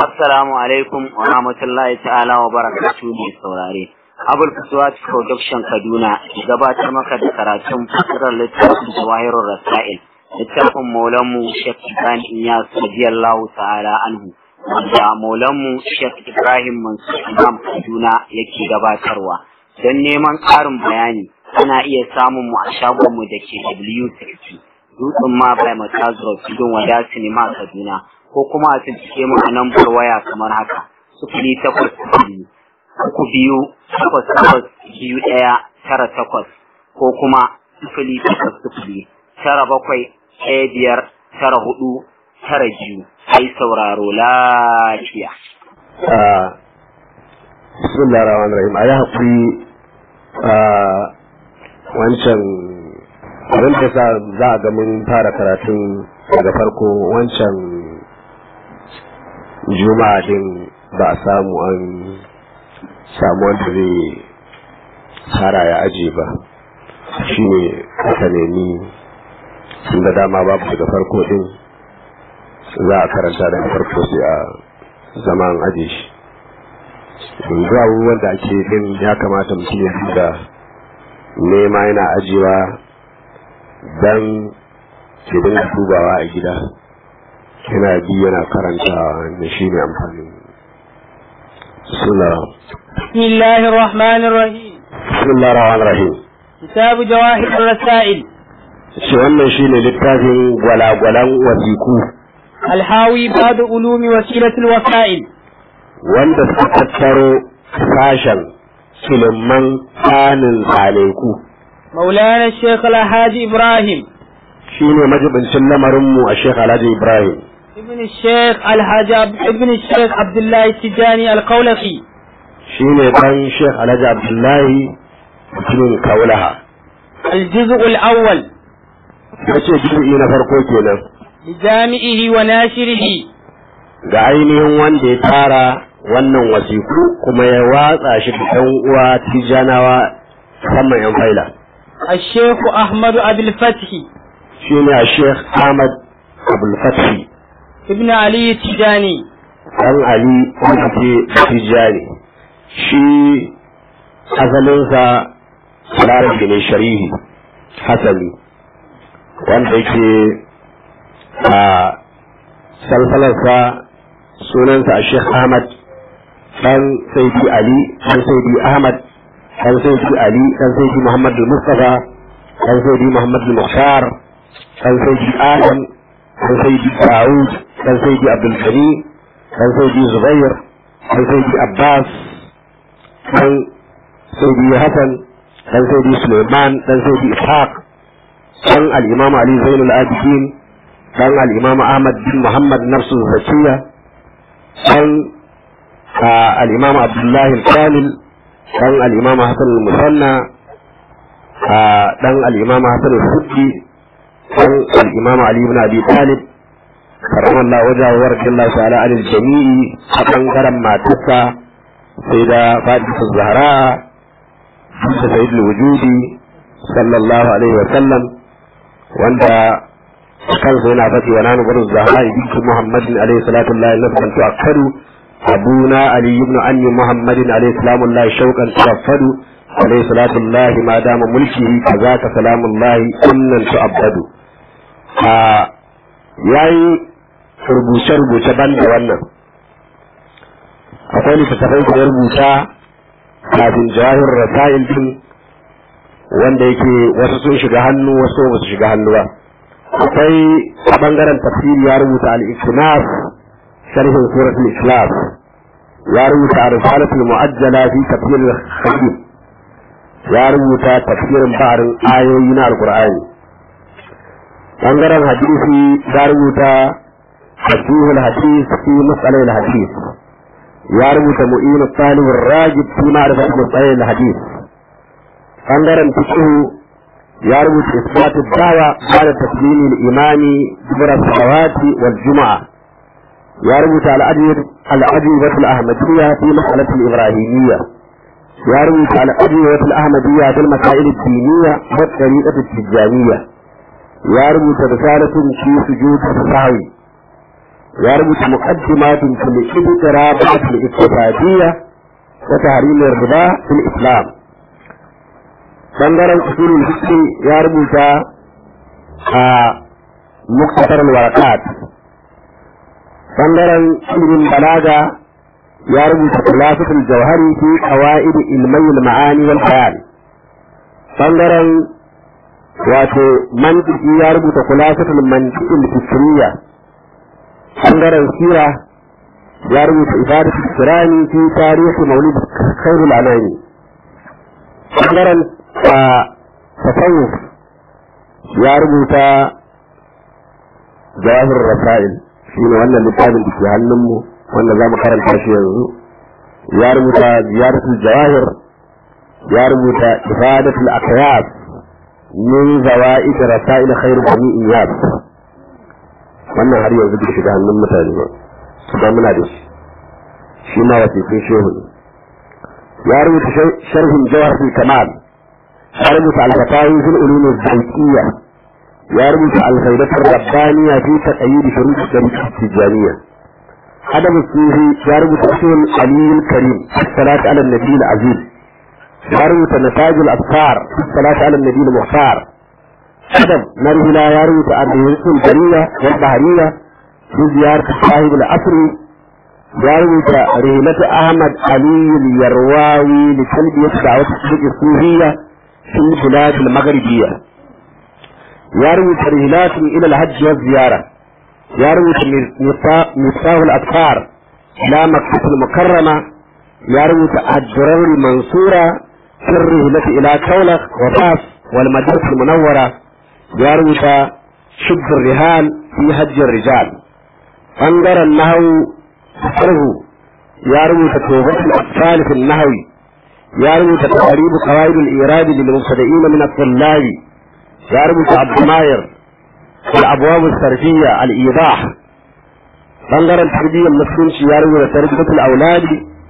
Assalamu alaikum wa rahmatullahi ta'ala wa barakatuhu mai saurare. Abul Fuswat Production Kaduna gabatar maka da karatun fasirar littafin Jawahirul Rasail. Littafin Maulanmu Sheikh Ibrahim Iyas radiyallahu ta'ala anhu. Wanda Maulanmu Sheikh Ibrahim Mansur Imam Kaduna yake gabatarwa. Don neman ƙarin bayani ana iya samun mu a shagonmu da ke W60. Dutsen ma bai Matazuro Tudun Wada Sinima Kaduna. ko kuma a cikin mu a lambar waya kamar haka sufuri takwas biyu uku biyu takwas takwas biyu ɗaya tara takwas ko kuma sufuri takwas sufuri tara bakwai ɗaya biyar tara hudu tara biyu ai sauraro lafiya. bismillah rahman rahim a yi haƙuri a wancan abin da sa za a ga mun fara karatun daga farko wancan juma'a din ba a samu an samu wanda zai tsara ya aje ba shi ne aka nemi da dama babu daga farko din za a karanta daga farko sai a zama an aje shi yanzu abubuwan da ake din ya kamata mutum ya da nema yana ajewa don ke dinga dubawa a gida yana bi yana karantawa da shi ne amfanin suna بسم الله الرحمن الرحيم bismillah rahman rahim كتاب جواهر الرسائل shi wannan shi ne littafin gwalagwalan wasiku الحاوي بعض علوم وسيلة الوسائل wanda suka tattaro sashen ilimin tsanin tsaneku مولانا الشيخ الحاج إبراهيم shi ne majibincin lamarinmu a shekh alhaji ibrahim ابن الشيخ الحاج عبد- ابن الشيخ عبد الله التجاني القولقي shi ne ɗan shekh alhaji abdullahi mutumin kaulaha الجزء الأول ya ce juzu'i na farko kenan لجامعه وناشره ga ainihin wanda ya tara wannan wasiku kuma ya watsa shi da ɗan uwa tijanawa musamman yan faila الشيخ أحمد أبي الفتح shi ne a sheikh ahmad abulfatih ابن علي التجاني ɗan ali wanda ke tijani shi asalinsa larabi ne sharihi hasali wanda yake a salsalarsa sunansa a sheikh ahmad ɗan saidi ali ɗan saidi ahmad ɗan saidi ali ɗan saidi muhammad mustafa ɗan saidi muhammad muhtar ɗan saidi adam ɗan saidi dawud ɗan saidi abdulkari ɗan saidi zubair ɗan saidi abbas ɗan saidi hassan ɗan saidi suleiman ɗan saidi ishaq ɗan al'imam ali zainul abidin ɗan al'imam ahmad bin muhammad nafsu zakiya ɗan al'imam abdullahi kamil ɗan al'imam hassan musanna ɗan al'imam hassan suddi ɗan al'imam ali ibn abi talib karamar Allah wajen wa radiyallahu ta'ala anil jami'i a ɓangaren matarsa sai da Fatima Zahra da Sayyid wujudi sallallahu alaihi wa sallam wanda kansa yana faɗi wa nanu barin Zahra ibn Muhammadin alaihi salatu Allah nafsan tu'akkadu abuna Ali ibn anni Muhammadin alaihi salamu Allah shauqan taraffadu alaihi salatu Allah ma dama mulkihi kazaka salamu Allah annan tu'abbadu a yayi rubuce-rubuce ban da wannan akwai littattafai da ya rubuta kafin jawahir rasail din wanda yake wasu sun shiga hannu wasu ba su shiga hannu ba akwai a bangaren tafsiri ya rubuta al-ikhlas sharhin suratul ikhlas ya rubuta risalatul mu'ajjala fi tafsir al-khabir ya rubuta tafsirin ba'arin ayoyi na alqur'ani bangaren hadisi ya rubuta تصحيح الحديث في مسألة الحديث يربط مؤين الطالب الراجب في معرفة مسألة الحديث ɓangaren fiqhu ya rubuta isbat dawa بعد تسليم الإمام دبر الصلوات والجمعة ya rubuta الأجوبة الأحمدية في مسألة الإبراهيمية ya rubuta الأجوبة الأحمدية في المسائل الدينية والطريقة التجانية ya rubuta رسالة في سجود السهوي ya rubuta muqaddimatun fil iqtirabat al iqtisadiyya wa tahrim ar riba fil islam bangaren usulul fiqh ya rubuta a muktasar al waraqat bangaren ilimin balaga ya rubuta khulafatul jawhari fi qawaid ilmai al ma'ani wal bayan bangaren wato mantiki ya rubuta khulafatul mantiqil fikriyya bangaren sira ya rubuta ibadatul kirani fi tarihi maulid khairul anami bangaren tasawuf ya rubuta jawahir rasail shi ne wannan littafin da ke hannunmu wanda za mu karanta shi yanzu ya rubuta ziyaratul jawahir ya rubuta ibadatul aqyas min zawaid rasail khair bani iyad wannan har yanzu bai shiga hannun mutane ba kuma muna da shi shi ma wasiƙin shehu ne ya rubuta sharhin jawharatul kamal ya rubuta al-fatawi fil ulum az-zawqiyya ya rubuta al-faidatur rabbaniyya fi taqayyid shurut al tijaniyya adab sufi ya rubuta usul ali al-karim salatu ala nabi al-aziz ya rubuta nataj al-afkar salatu ala nabi al-muhtar adab narhila ya rubuta al-rusul al-bariyya wal bahriyya في زيارة صاحب العصر جاوز رحلة أحمد علي اليرواوي لتلبية دعوة الصدق الصوفية في البلاد المغربية يروي رحلات إلى الحج والزيارة يروي مفتاح الأطفال إلى مكة المكرمة يروي الدرر المنصورة في الرحلة إلى كولخ وفاس والمدينة المنورة يروي شد الرهان في حج الرجال ɓangaren nahawu sarhu ya rubuta tobatul atfal fil nahwi ya rubuta taqrib qawaid al irad lil mubtadi'in min at-tullab ya rubuta abdumayr wal abwab al sarfiyya al idah ɓangaren tarbiyyar musulunci ya rubuta tarbiyatul aulad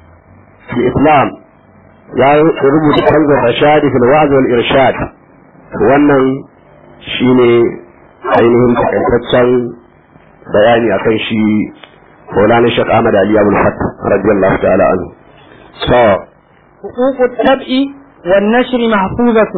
fil islam ya rubuta kanzar rashadi fil wa'z wal irshad wannan shine ainihin takaitaccen bayani akan shi Maulana Sheikh Ahmad Ali Abdul Fattah radiyallahu ta'ala anhu so حقوق الطبع والنشر محفوظة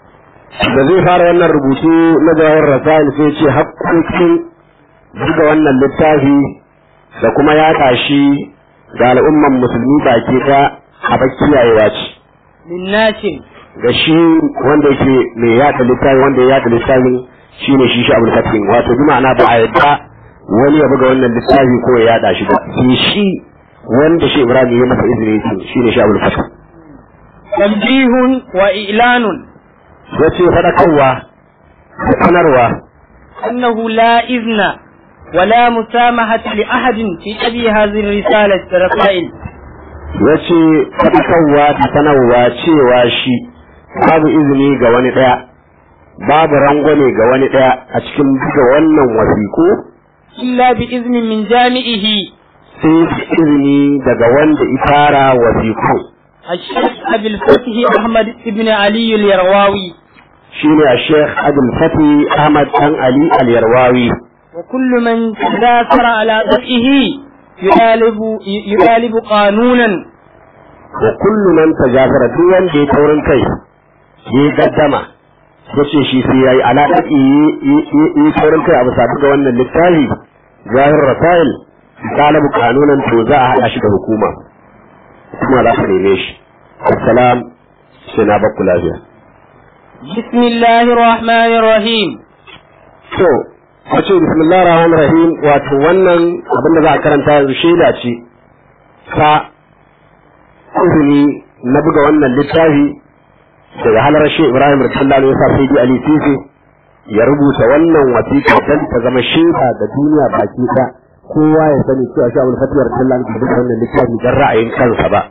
da zai fara wannan rubutu na jawar rasail sai ce haƙƙoƙin buga wannan littafi da kuma yaɗa shi ga al'umman musulmi baki ɗaya a kiyayewa ce للناشر ga shi wanda yake mai yaɗa littafi wanda ya yaɗa littafin shine shi shi abul fatin wato bi ma'ana ba a yadda wani ya buga wannan littafi ko ya yada shi ba shi shi wanda shi Ibrahim ya masa izini yake shine shi abul fatin تنبيه وإعلان yace fadakarwa da sanarwa أنه لا إذن ولا مسامحة لأحد في أبي هذه الرسالة الرسائل yace fadakarwa da sanarwa cewa shi babu izini ga wani daya babu rangwame ga wani daya a cikin buga wannan wasiku إلا بإذن من جامعه sai da izini daga wanda ifara wasiku الشيخ أبي الفتح أحمد بن علي اليرواوي shine a Sheikh Abdul Fati Ahmad Dan Ali Al-Yarwawi وكل من تداثر على ضرئه يطالب يطالب قانونا wa kullu man tajafara duk wanda ya taurin kai ya gaddama yace shi sai yayi alaƙa yi taurin kai a bisa buga wannan littafi zahir rasail galibu kanunan to za a haɗa shi da hukuma hukuma za ta neme shi assalam sai na bakku lafiya بسم الله الرحمن الرحيم to wace bismillahir rahmanir rahim wato wannan abin da za a karanta yanzu shaida ce ta izini na buga wannan littafi daga halar shi Ibrahim Rasulullah ne yasa sai Ali Sisi ya rubuta wannan wasiƙa dan ta zama shaida ga duniya baki ta kowa ya sani cewa shi Abdul Fatih Rasulullah ne buga wannan littafi dan ra'ayin kansa ba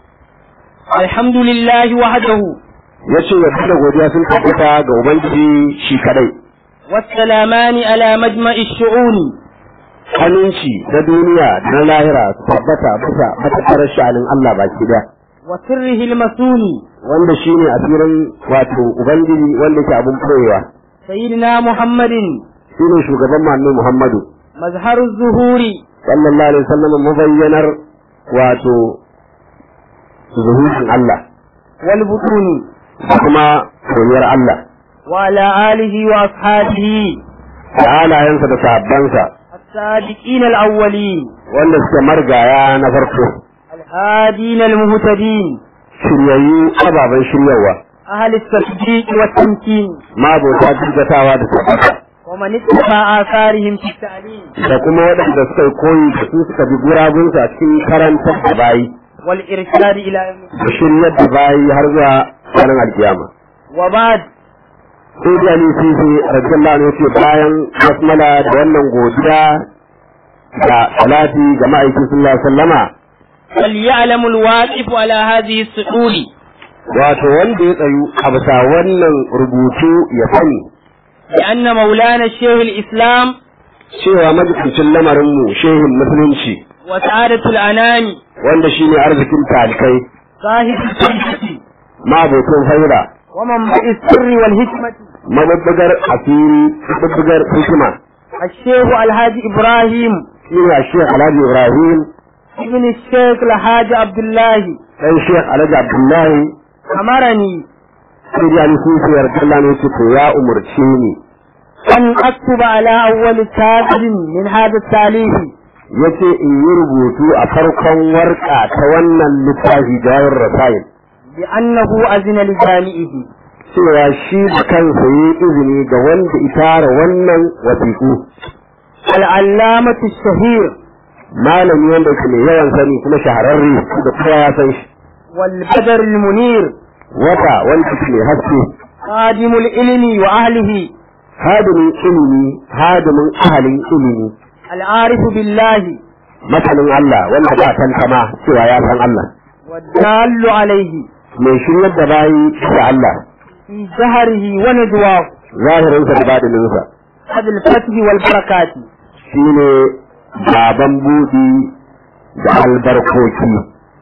الحمد لله وحده yace ya da godiya sun tabbata ga ubangiji shi kadai والسلامان على مجمع الشؤون aminci na duniya da na lahira su tabbata bisa matattarar sha'anin Allah baki daya وسره المسون wanda shine asirin wato ubangiji wanda ke abun koyewa سيدنا محمد shine shugaban manzo Muhammadu مظهر الظهور sallallahu alaihi wasallam mubayyanar wato zuhurin Allah والبطون da kuma soyayyar Allah وعلى آله وأصحابه da halayensa da sahabbansa السابقين الأولين wanda suke margaya na farko الهادين المهتدين shiryayyu ababen shiryarwa أهل التصديق والتمكين mabota jirgatawa da tabbata ومن اتبع آثارهم في التعليم da kuma waɗanda suka yi koyi da su suka bi guragunsa a cikin karantar da bayi والإرشاد إلى يوم الدين. da shiryar da bayi har zuwa ranar alkiyama وبعد sai da ali sisi radiyallahu anhu yace bayan basmala da wannan godiya da salati ga ma'aikin sallallahu alaihi wasallama فليعلم الواقف على هذه السؤول wato wanda ya tsayu a bisa wannan rubutu ya sani بأن مولانا الشيخ الإسلام cewa majibincin lamarinmu shehin musulunci وسعادة الأنام wanda shine arzikin talikai صاحب السلطة mabocin faira ومنبع السر والحكمة mabubbugar asiri mabubbugar hikima الشيخ الحاج إبراهيم shine a shekh alhaji ibrahim ابن الشيخ الحاج عبد الله dan shekh alhaji abdullahi أمرني sai da ali sisi radiyallahu anhu yace to ya umurce ni أن أكتب على أول كاتب من هذا التأليف yace in yi rubutu a farkon warka ta wannan littafi jawar rasail بأنه أذن لجامعه cewa shi da kansa yi izini ga wanda itara wannan wasiƙu العلامة الشهير malami wanda ke mai yawan sani kuma shahararre da kowa ya san shi والبدر المنير wata wanda ke mai haske خادم العلم وأهله hadimin ilimi hadimin ahalin ilimi العارف بالله masanin Allah wanda ba tantama cewa ya san Allah والدال عليه mai shiryar da bayi da Allah في جهره ونجواه zahirinsa da badininsa هذا الفتح والبركات shine baban buɗi da albarkoki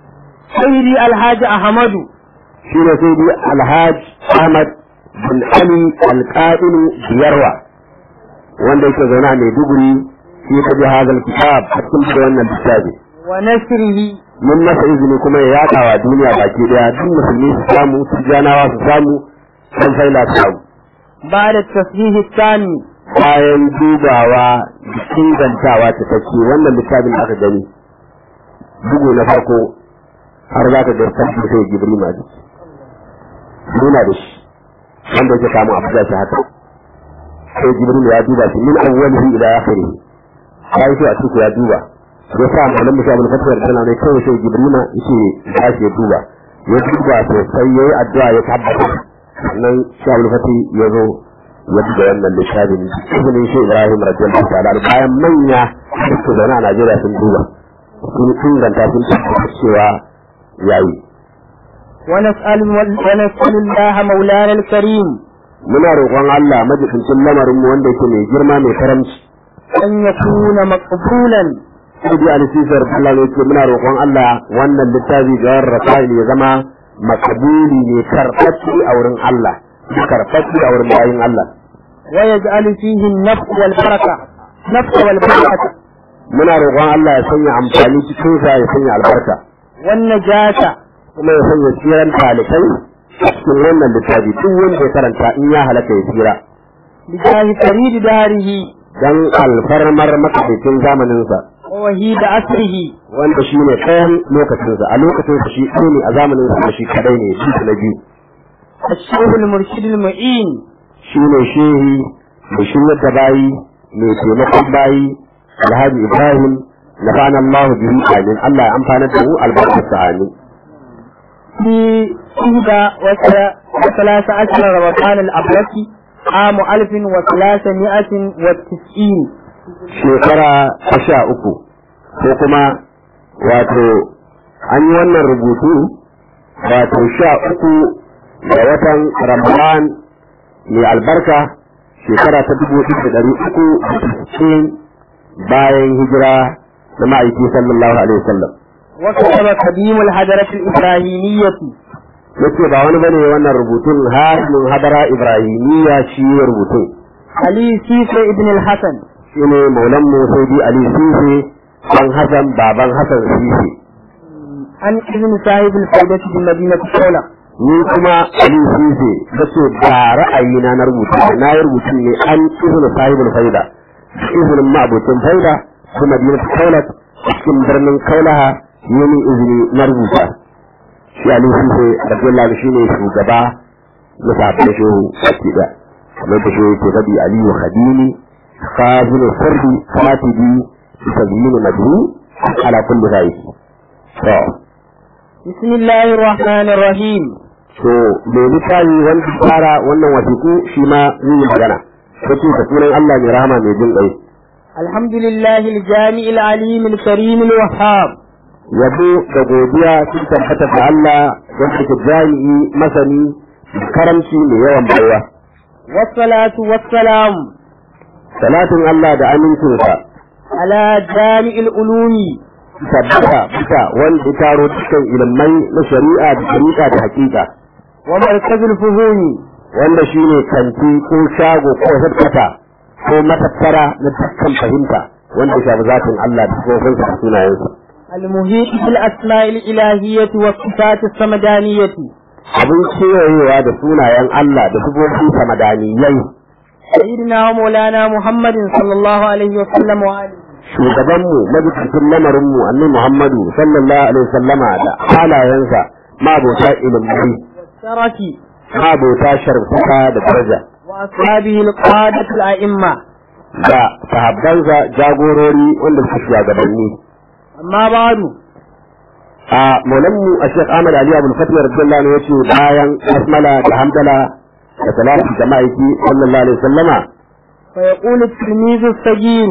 سيدي الحاج أحمد shine sai dai alhaj ahmad bin ali alƙa'inu biyarwa wanda yake zaune a maiduguri shi ta bi hazal kitab a cikin da wannan littafi ونشره mun masa izini kuma ya yaɗa wa duniya baki daya duk musulmi su samu su janawa su samu san faila su samu بعد التصحيح الثاني bayan dubawa da ingantawa ta take wannan littafin da aka gani bugu na farko har za ka ga sarki sai jibril ma duk nuna da shi wanda yake kamun abu da shi haka sai jibril ya duba shi min awwalihi ila akhirih sai sai a cikin ya duba ya sa malam musa abul fatwa da sanan kai sai jibril ma yace ya shi ya duba ya duba sosai yayi addu'a ya tabbata sannan sai abul fatwa ya zo ya buga wannan littafin izinin shi Ibrahim radiyallahu ta'ala bayan manya su zaune a Najeriya sun duba sun inganta sun tabbata cewa yayi ونسأل, ونسأل الله مولانا الكريم muna roƙon Allah majibincin lamarin mu wanda yake mai girma mai karamci أن يكون مقبولا sai dai alisisar Allah ne ce muna roƙon Allah wannan littafi ga rasail ya zama makabuli ne karfafi a wurin Allah karfafi a wurin bayin Allah ويجعل فيه النفع والبركة نفع والبركة muna roƙon Allah ya sanya amfani cikin sa ya sanya albarka والنجاة kuma ya sanya tsiran talibai a cikin wannan littafi duk wanda ya karanta in ya halaka ya tsira بجاه فريد داره dan alfarmar makaɗaikin zamaninsa ووهيد أسره wanda shi ne ɗayan lokacinsa a lokacinsa shi ɗaya ne a zamaninsa shi kadai ne shi na biyu الشيخ المرشد المعين shi ne shehi mai shiryar da bayi mai taimakon bayi alhaji ibrahim na fana allahu bihi amin allah ya amfana da mu albarkarsa amin في إحدى وثلا- وثلاث عشر رمضان الأبركي عام ألف وثلاثمائة وتسعين shekara ta sha uku ko kuma wato an yi wannan rubutu wato sha uku da watan ramadan mai albarka shekara ta dubu ɗaya da ɗari uku da sittin bayan hijira na ma'aiki sallallahu alaihi wasallam وكتب قديم الحضرة الإبراهيمية yace ba wani bane wannan rubutun hasimin hadara ibrahimiyya shi ya rubutun علي سيسي ابن الحسن shine maulan mu saudi ali sisi dan Hassan baban Hassan Sisi عن ابن صاحب الفائدة بمدينة خولة ni kuma Ali Sisi dace ba ra'ayina na rubuta na yi rubutu ne an ibn sahibul faida ibn ma'butin faida kuma madinat kaulat cikin birnin kaulaha yini izini na rubuta shi Ali Sisi radiyallahu shi ne shugaba na sahabbai shehu baki da kamar da shehu ke faɗi Aliyu Khadimi خازن السرد كاتبي بتزيين مدعو على كل ذلك بسم الله الرحمن الرحيم to me littafi wanda fara wannan wasiku shi ma zai yi magana kace da sunan Allah mai rahama mai jin ƙai الحمد لله الجامع العليم الكريم الوهاب yabo da godiya sun tabbata da Allah wanda ke jami'i masani karamci mai yawan baiwa والصلاة والسلام salatin Allah da amincinsa على جامع العلوم tabbata bisa wanda ya taro dukkan ilimai na shari'a da shari'a da hakika ومركز الفهوم wanda shine kanti ko shago ko headquarter ko matattara na dukkan fahimta wanda ya shafi zatin Allah da tsofinsa da sunayensa المحيط بالأسماء الإلهية والصفات السمدانية abin kewayewa da sunayen Allah da sifofinsa madaniyai سيدنا ومولانا محمد صلى الله عليه وسلم وآله shugabanmu majibincin lamarinmu annabi Muhammadu sallallahu alaihi wasallama da halayensa mabota ilimai والشرف mabota sharfuka da daraja وأصحابه القادة الأئمة da sahabbansa jagorori wanda suka shugabanni أما بعد a maulanmu a shek ahmad ali abul fatih radiyallahu anhu yace bayan basmala da hamdala da salatu da ma'aiki sallallahu alaihi wasallama فيقول التلميذ الصغير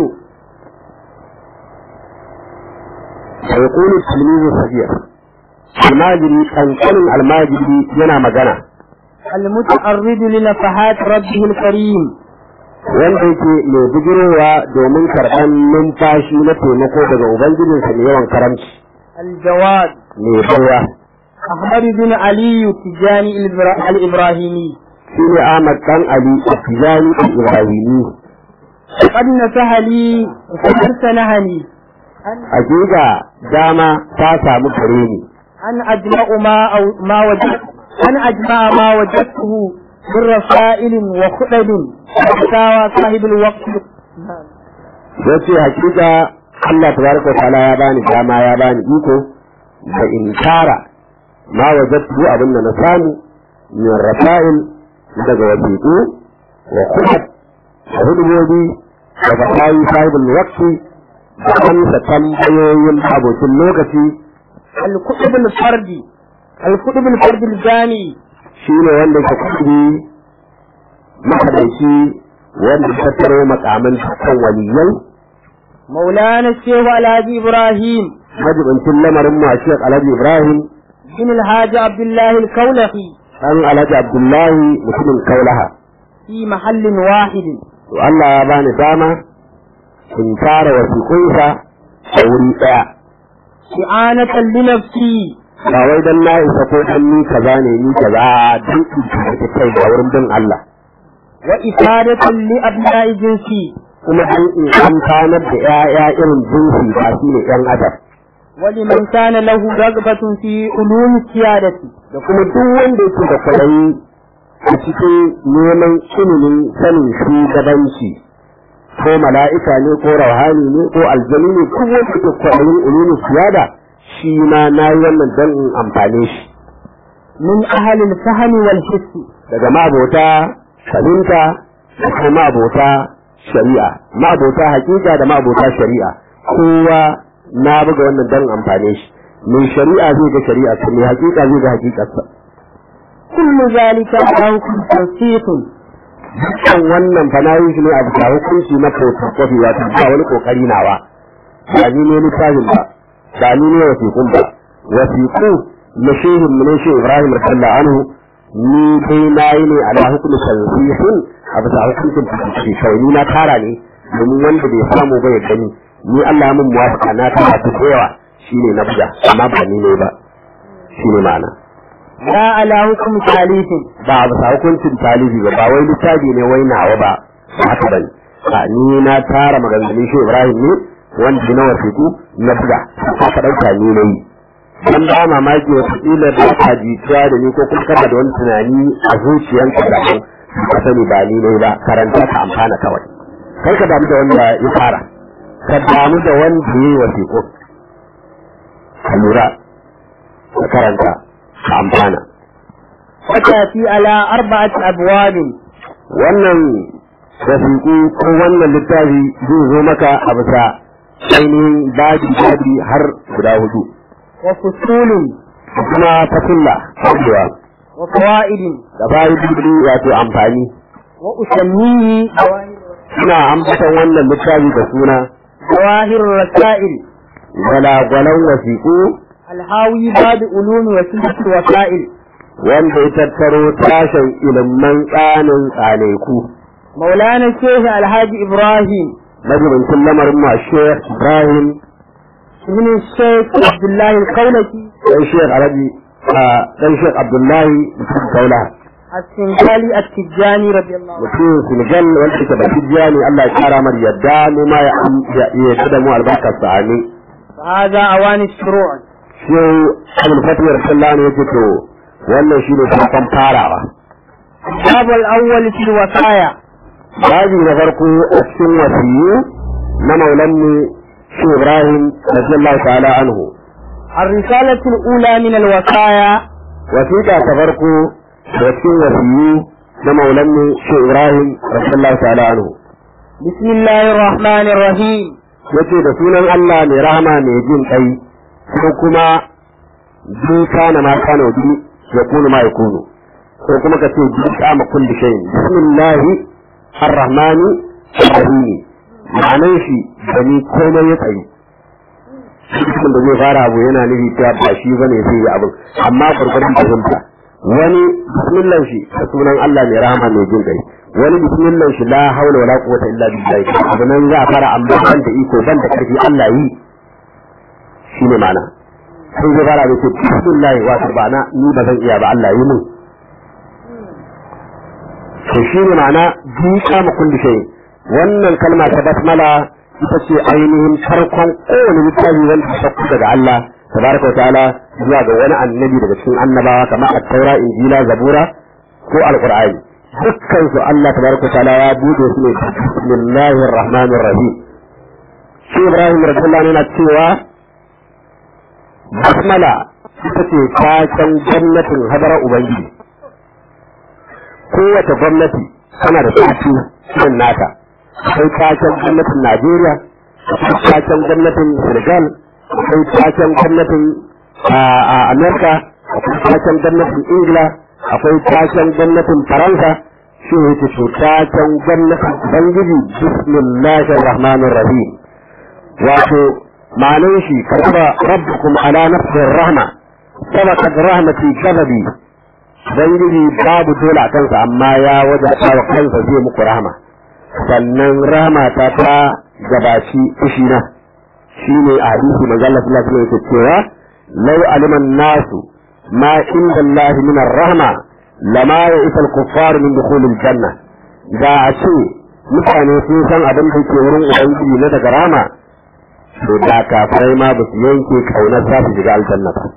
فيقول التلميذ الصغير الماجري kankanin almajiri yana magana المتعرض لنفحات ربه الكريم wanda yake mai bigirowa domin karɓan numfashi na taimako daga ubangijinsa mai yawan karamci الجواد mai baiwa أحمد بن علي التجاني الإبرا- الإبراهيمي shi ne ahmad dan ali tijani ibrahimi قد نسح لي وقد سنهني أن hakika dama ta samu kare ni أن أجمع ما أو ما وجدت أن أجمع ما وجدته من رسائل وخطب فتاوى صاحب الوقت yace hakika Allah tabaraka wa ta'ala ya bani dama ya bani iko da in tara ma wajadtu abin da na samu min rasail daga wasiqu wa khutb da hudubobi da fatawi sahibul waqti da amsa tambayoyin abokin lokaci الكتب الفردي الكتب الفردي الجامي shine wanda ke kudi makadaici wanda ya tattaro makaman dukkan waliyai مولانا الشيخ الهادي إبراهيم majibancin lamarin mu a Sheikh Alhaji Ibrahim بن الحاج عبد الله الكولخي dan Alhaji Abdullahi mutumin Kaulaha في محل واحد to Allah ya bani dama in tara wasiƙunsa a wuri ɗaya إعانة لنفسي ba wai dan na isa ko dan ni kaza ne ni kaza a dan in ta kai da wurin bin Allah وإفادة لأبناء جنسي kuma dan in amfanar da ƴaƴa irin jinsi ba shi ne ƴan adam ولمن كان له رغبة في علوم السيادة da kuma duk wanda yake da kwaɗayi a cikin neman ilimin sanin shugabanci ko mala'ika ne ko rauhani ne ko aljani ne duk wanda yake kwaɗayin ilimin siyada shi ma na yi wannan don in amfane shi من أهل الفهم والحس daga ma'abota fahimta da kuma ma'abota shari'a ma'abota hakika da ma'abota shari'a kowa na buga wannan don amfane shi mai shari'a zai ga shari'a mai hakika zai ga hakikarsa كل ذلك حكم توثيق dukkan wannan fa na yi shi ne a bisa hukunci na photocopy wato ba wani kokari nawa ba ni ne littafin ba ba ni ne wasiƙun ba wasiƙu na shehin mu ne shi Ibrahim radiyallahu anhu ni dai na yi ne ala hukumi tanzihin a bisa hukuncin photocopy kawai ni na tara ne domin wanda bai samu ba ya gani ni Allah mun muwafaka na tara su da yawa shine na buga amma ba ni ne ba shine ma'ana لا على حكم ثالث ba a bisa hukuncin talibi ba ba wai littafi ne wai nawa ba ba haka bane a ni na tara maganganun shi Ibrahim ne wanda na wasiƙu na buga aka ɗauka ni na yi dan ba mamaki wata kila da ka jituwa da ni ko kuma kana da wani tunani a zuciyanka da kan ka sani ba ni ne ba karanta ka amfana kawai kar ka damu da wanda ya fara ka damu da wanda ya yi wasiƙo ka lura ka karanta ka amfana وتأتي على أربعة أبواب wannan wasiƙu ko wannan littafi zai zo maka a bisa ainihin babi babi har guda hudu وفصول kuma fasulla cewa وفوائد da fa'idodi wato amfani وأسميه suna ambatan wannan littafi da suna جواهر الرسائل gwalagwalan wasiƙu الهاوي باب علوم وسنة الوسائل wanda ya tattaro tashin ilimin tsanin tsaneku مولانا الشيخ الحاج إبراهيم majibincin lamarin ma Sheikh Ibrahim ابن الشيخ عبد الله القولكي dan Sheikh Arabi dan Sheikh Abdullahi mutum Kaula السنغالي التجاني رضي الله عنه mutum Senegal wanda yake baki ne Allah ya kara mar yadda mu ma ya ya da mu albarkar sa amin فهذا أوان الشروع shi Abdul Fatih Rasulullah ne yake to wannan shine farkon farawa الباب الأول في الوصايا babi na farko a cikin wasiyu na maulanmu shi Ibrahim radiyallahu ta'ala anhu الرسالة الأولى من الوصايا wasiƙa ta farko da cikin wasiyu na maulanmu shi Ibrahim radiyallahu ta'ala anhu بسم الله الرحمن الرحيم yace da sunan Allah mai rahama mai jin kai ko kuma bi kana ma kana bi ya kunu ma yakunu ko kuma ka ce bi kama kulli shay'in bismillahi arrahmani arrahim ma'anar shi da ni komai ya tsayi cikin da zai fara abu yana nufi cewa ba shi bane zai yi abin amma gurgurdan fahimta wani bismillah shi da sunan Allah mai rahama mai jin kai wani bismillah shi la haula wala quwwata illa billah abu nan za a fara amma ban da iko ban da karfi Allah yi shine ma'ana sai zai fara da ce bismillah wa bana ni ba zan iya ba Allah yi mun to shine ma'ana duka ma kulli shay wannan kalma ta basmala ita ce ainihin farkon kowane littafi wanda ta sauko daga Allah tabaraka wa ta'ala zuwa ga wani annabi daga cikin annabawa kamar at-taura injila zabura ko alqur'ani dukkan su Allah tabaraka wa ta'ala ya bude su ne bismillahir rahmanir rahim shi Ibrahim radiyallahu anhu yana cewa basmala ita ce taken gwamnatin hadara ubangiji kowace gwamnati tana da tafi irin nata akwai taken gwamnatin Najeriya akwai taken gwamnatin Senegal akwai taken gwamnatin Amerika akwai taken gwamnatin Ingila akwai taken gwamnatin Faransa shi ne yake to taken gwamnatin Ubangiji bismillahir rahmanir rahim wato ma'anin shi kataba rabbukum ala nafsir rahma sabaqat rahmati ghadabi Ubangiji babu dole a kansa amma ya wajata wa kansa zai muku rahama sannan rahama ta ta gabaci fushina shi ne a hadisi manzo Allah sallallahu alaihi wasallam cewa law aliman nasu ma inda Allah min rahma lama ya isa al-kuffar min dukhul al-janna da a ce mutane sun san abin da ke wurin ubangiji na daga rahama to da kafirai ma ba su yanke kaunar za su shiga aljanna ba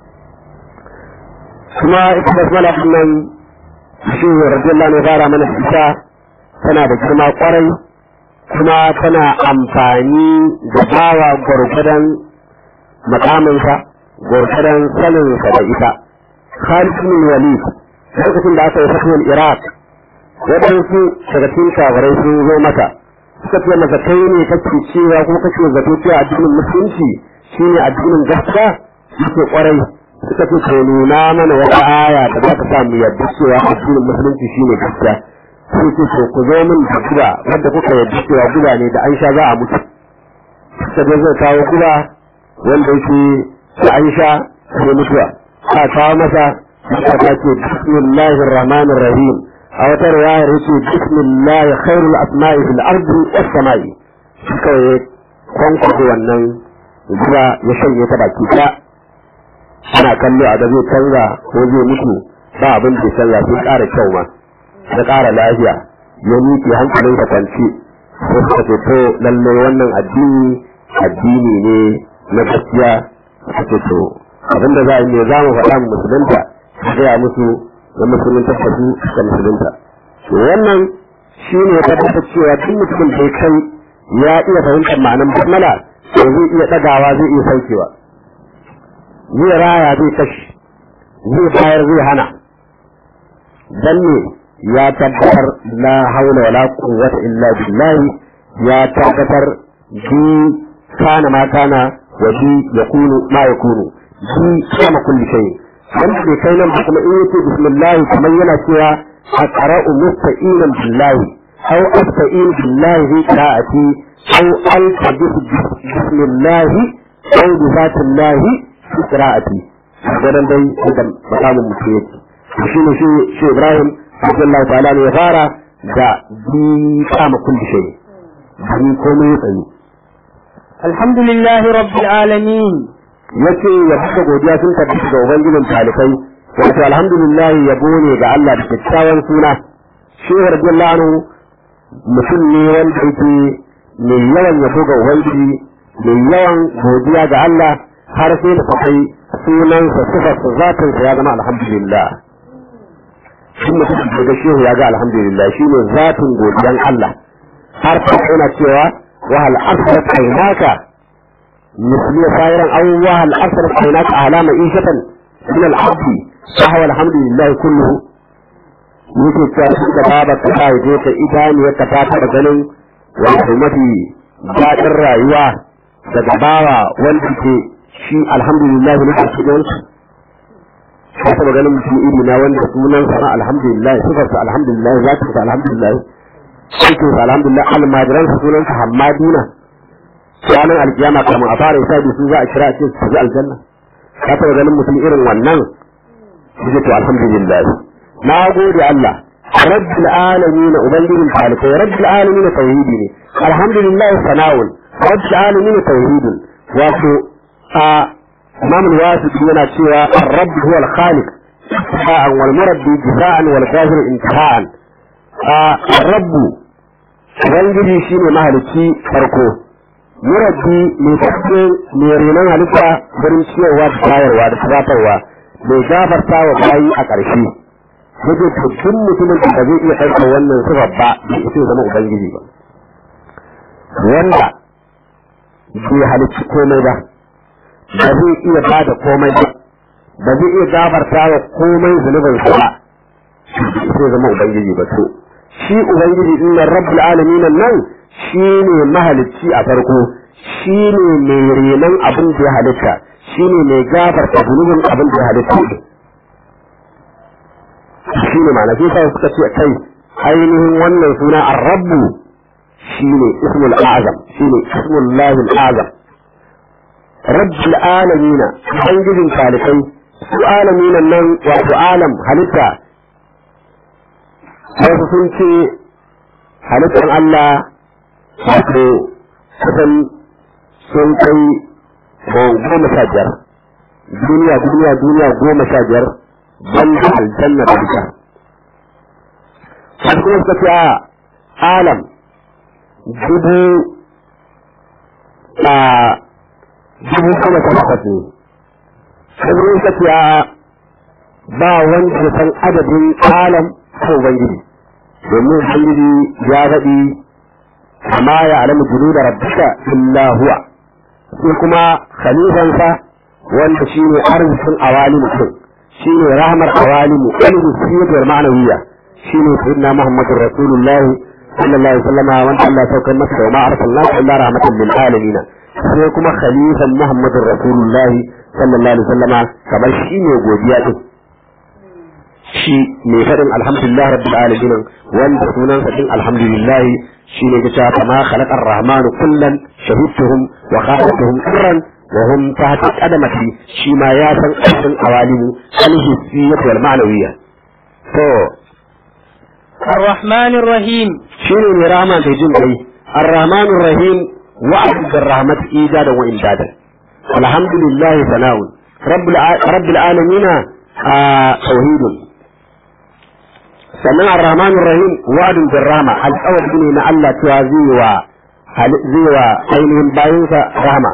kuma ita basmala nan shi radiyallahu anhu fara mana ita tana da girma kwarai kuma tana amfani da bawa gwargwadon makaminsa gwargwadon saninsa da ita Khalid bin Walid lokacin da aka yi fatuwar Iraq waɗansu daga cikin kafirai sun zo maka suka ce maka kai ne kake cewa ko kake zato cewa addinin musulunci shine addinin gaskiya yake kwarai suka ce to nuna mana wata aya da za ta sa mu yarda cewa addinin musulunci shine gaskiya sai ce to ku zo min da guba wanda kuka yarda cewa guba ne da an sha za a mutu suka je zai kawo guba wanda yake da an sha sai mutuwa a kawo masa suka ta ce bismillahir rahmanir rahim a wata riwayar yake bismillah khairul asma'i fil ardi was sama'i suka yi kwankwaso wannan guba ya shanye ta baki ɗaya ana kallo a da zai canza ko zai mutu ba abin da canza sai ƙara kyau ma da ƙara lafiya ya miƙe hankalin ka kwanci sai suka ce to lallai wannan addini addini ne na gaskiya suke to abinda za a yi za mu faɗa mu musulunta su gaya musu da musulunta da su da musulunta to wannan shi ne ya tabbatar cewa duk mutumin da ya kai ya iya fahimtar ma'anar basmala to zai iya ɗagawa zai iya saukewa zai raya zai kashi zai bayar zai hana dan ne ya tabbatar la haula wala quwwata illa billahi ya tabbatar bi kana ma kana wa bi yakunu ma yakunu bi kama kulli shay wanda bai kai nan ba kuma in yace bismillah kamar yana cewa aqra'u musta'inan billahi aw asta'in billahi fi qira'ati aw altabis bismillah aw bi zatillahi fi qira'ati gadan dai da makamin mutum yake shi ne shi Ibrahim radiyallahu ta'ala ne ya fara da bi kama kulli shay bi komai ya tsayu alhamdulillahi rabbil alamin yace ya buga godiya sun tabbata ga ubangijin talikai wato alhamdulillah yabo ne ga Allah da kyakkyawan suna shi radiyallahu anhu mutum ne wanda yake mai yawan yabo ga ubangiji mai yawan godiya ga Allah har sai da kai sunansa sifarsa zatinsa ya zama alhamdulillah shi mutum da ga shehu ya ga alhamdulillah shi ne zatin godiyan Allah har ta yana cewa wa hal asrat aynaka misli sayran aw wa hal asrat aynaka ala ma'ishatan min al abd fa huwa alhamdulillah kulluhu yake cewa shi da baba ta kai je ta idaniyar ta ta da ganin wato mafi daɗin rayuwa daga bawa wanda ke shi alhamdulillah ne a cikin ka taɓa ganin mutum iri na wanda sunan sa alhamdulillah sifar sa alhamdulillah za ta sa alhamdulillah aikin sa alhamdulillah almajiran sa sunan sa hammaduna ranar alkiyama kamar a fara isa su za a kira a ce su ji aljanna ka taɓa ganin mutum irin wannan shi to alhamdulillah na gode Allah rabbil alamin ubangijin talikai rabbil alamin tauhidi ne alhamdulillah sana'un rabbil alamin tauhidin wato a imam al-wasiti yana cewa ar-rabb huwa al-khaliq ibtida'an wal murabbi jaza'an wal kafir intiha'an ar-rabb ubangiji shine mahalicci farko murabbi mai tafiye mai renon halitta wurin ciyarwa da bayarwa da tubatarwa mai gafarta wa bayi a ƙarshe yake to duk mutumin da ba zai iya ɗaukar wannan sifar ba bai isa zama ubangiji ba wanda bai halicci komai ba ba zai iya ba da komai ba ba zai iya gafarta wa komai zunubin sa ba sai zama ubangiji ba to shi ubangiji din nan rabbul alamin nan shi ne mahalicci a farko shi ne mai renon abin da ya halitta shi ne mai gafarta zunubin abin da ya halitta shi ne ma'ana sai sai suka ce kai ainihin wannan suna ar-rabbu shi ne ismul azam shi ne ismul lahil azam rabbul alamina ubangijin talikai su alamina nan wato alam halitta wasu sun ce halittar Allah wato kusan sun kai goma sha biyar duniya duniya duniya goma sha biyar banda aljanna da ita wasu kuma suka ce a alam dubu a dubu kuma ta takwas ne sai suka ce a ba wanda ya san adadin alam ko ubangiji domin ubangiji ya faɗi amma ya alamu junu da rabbika illa huwa sai kuma khalifansa wanda shi ne arzikin awali mutum shi ne rahmar awali mu ilmi siyar ma'anawiya shi ne sayyidina muhammadur rasulullahi sallallahu alaihi wasallam wanda Allah ya saukar masa da ma arsalnaka illa rahmatan lil alamin sai kuma khalifan muhammadur rasulullahi sallallahu alaihi wasallam kamar shi ne godiya din shi mai faɗin alhamdulillah rabbil alamin wanda sunansa din alhamdulillah shi ne gaca kama khalaqa ar-rahmanu kullan shahidtuhum wa khalaqtuhum sirran wa hum tahta qadamati shi ma ya san aikin awalimu al-hissiyyah wal ma'nawiyya to الرحمن الرحيم shine ne rama da jin kai ar-rahman ar-rahim wa'd bir-rahmat ijadan wa imdadan alhamdulillah sana'un rabbil rabbil alamin tauhidun sannan ar-rahman ar-rahim wa'dun bir rahma alƙawari ne na Allah cewa zai wa zai wa ainihin bayansa rahama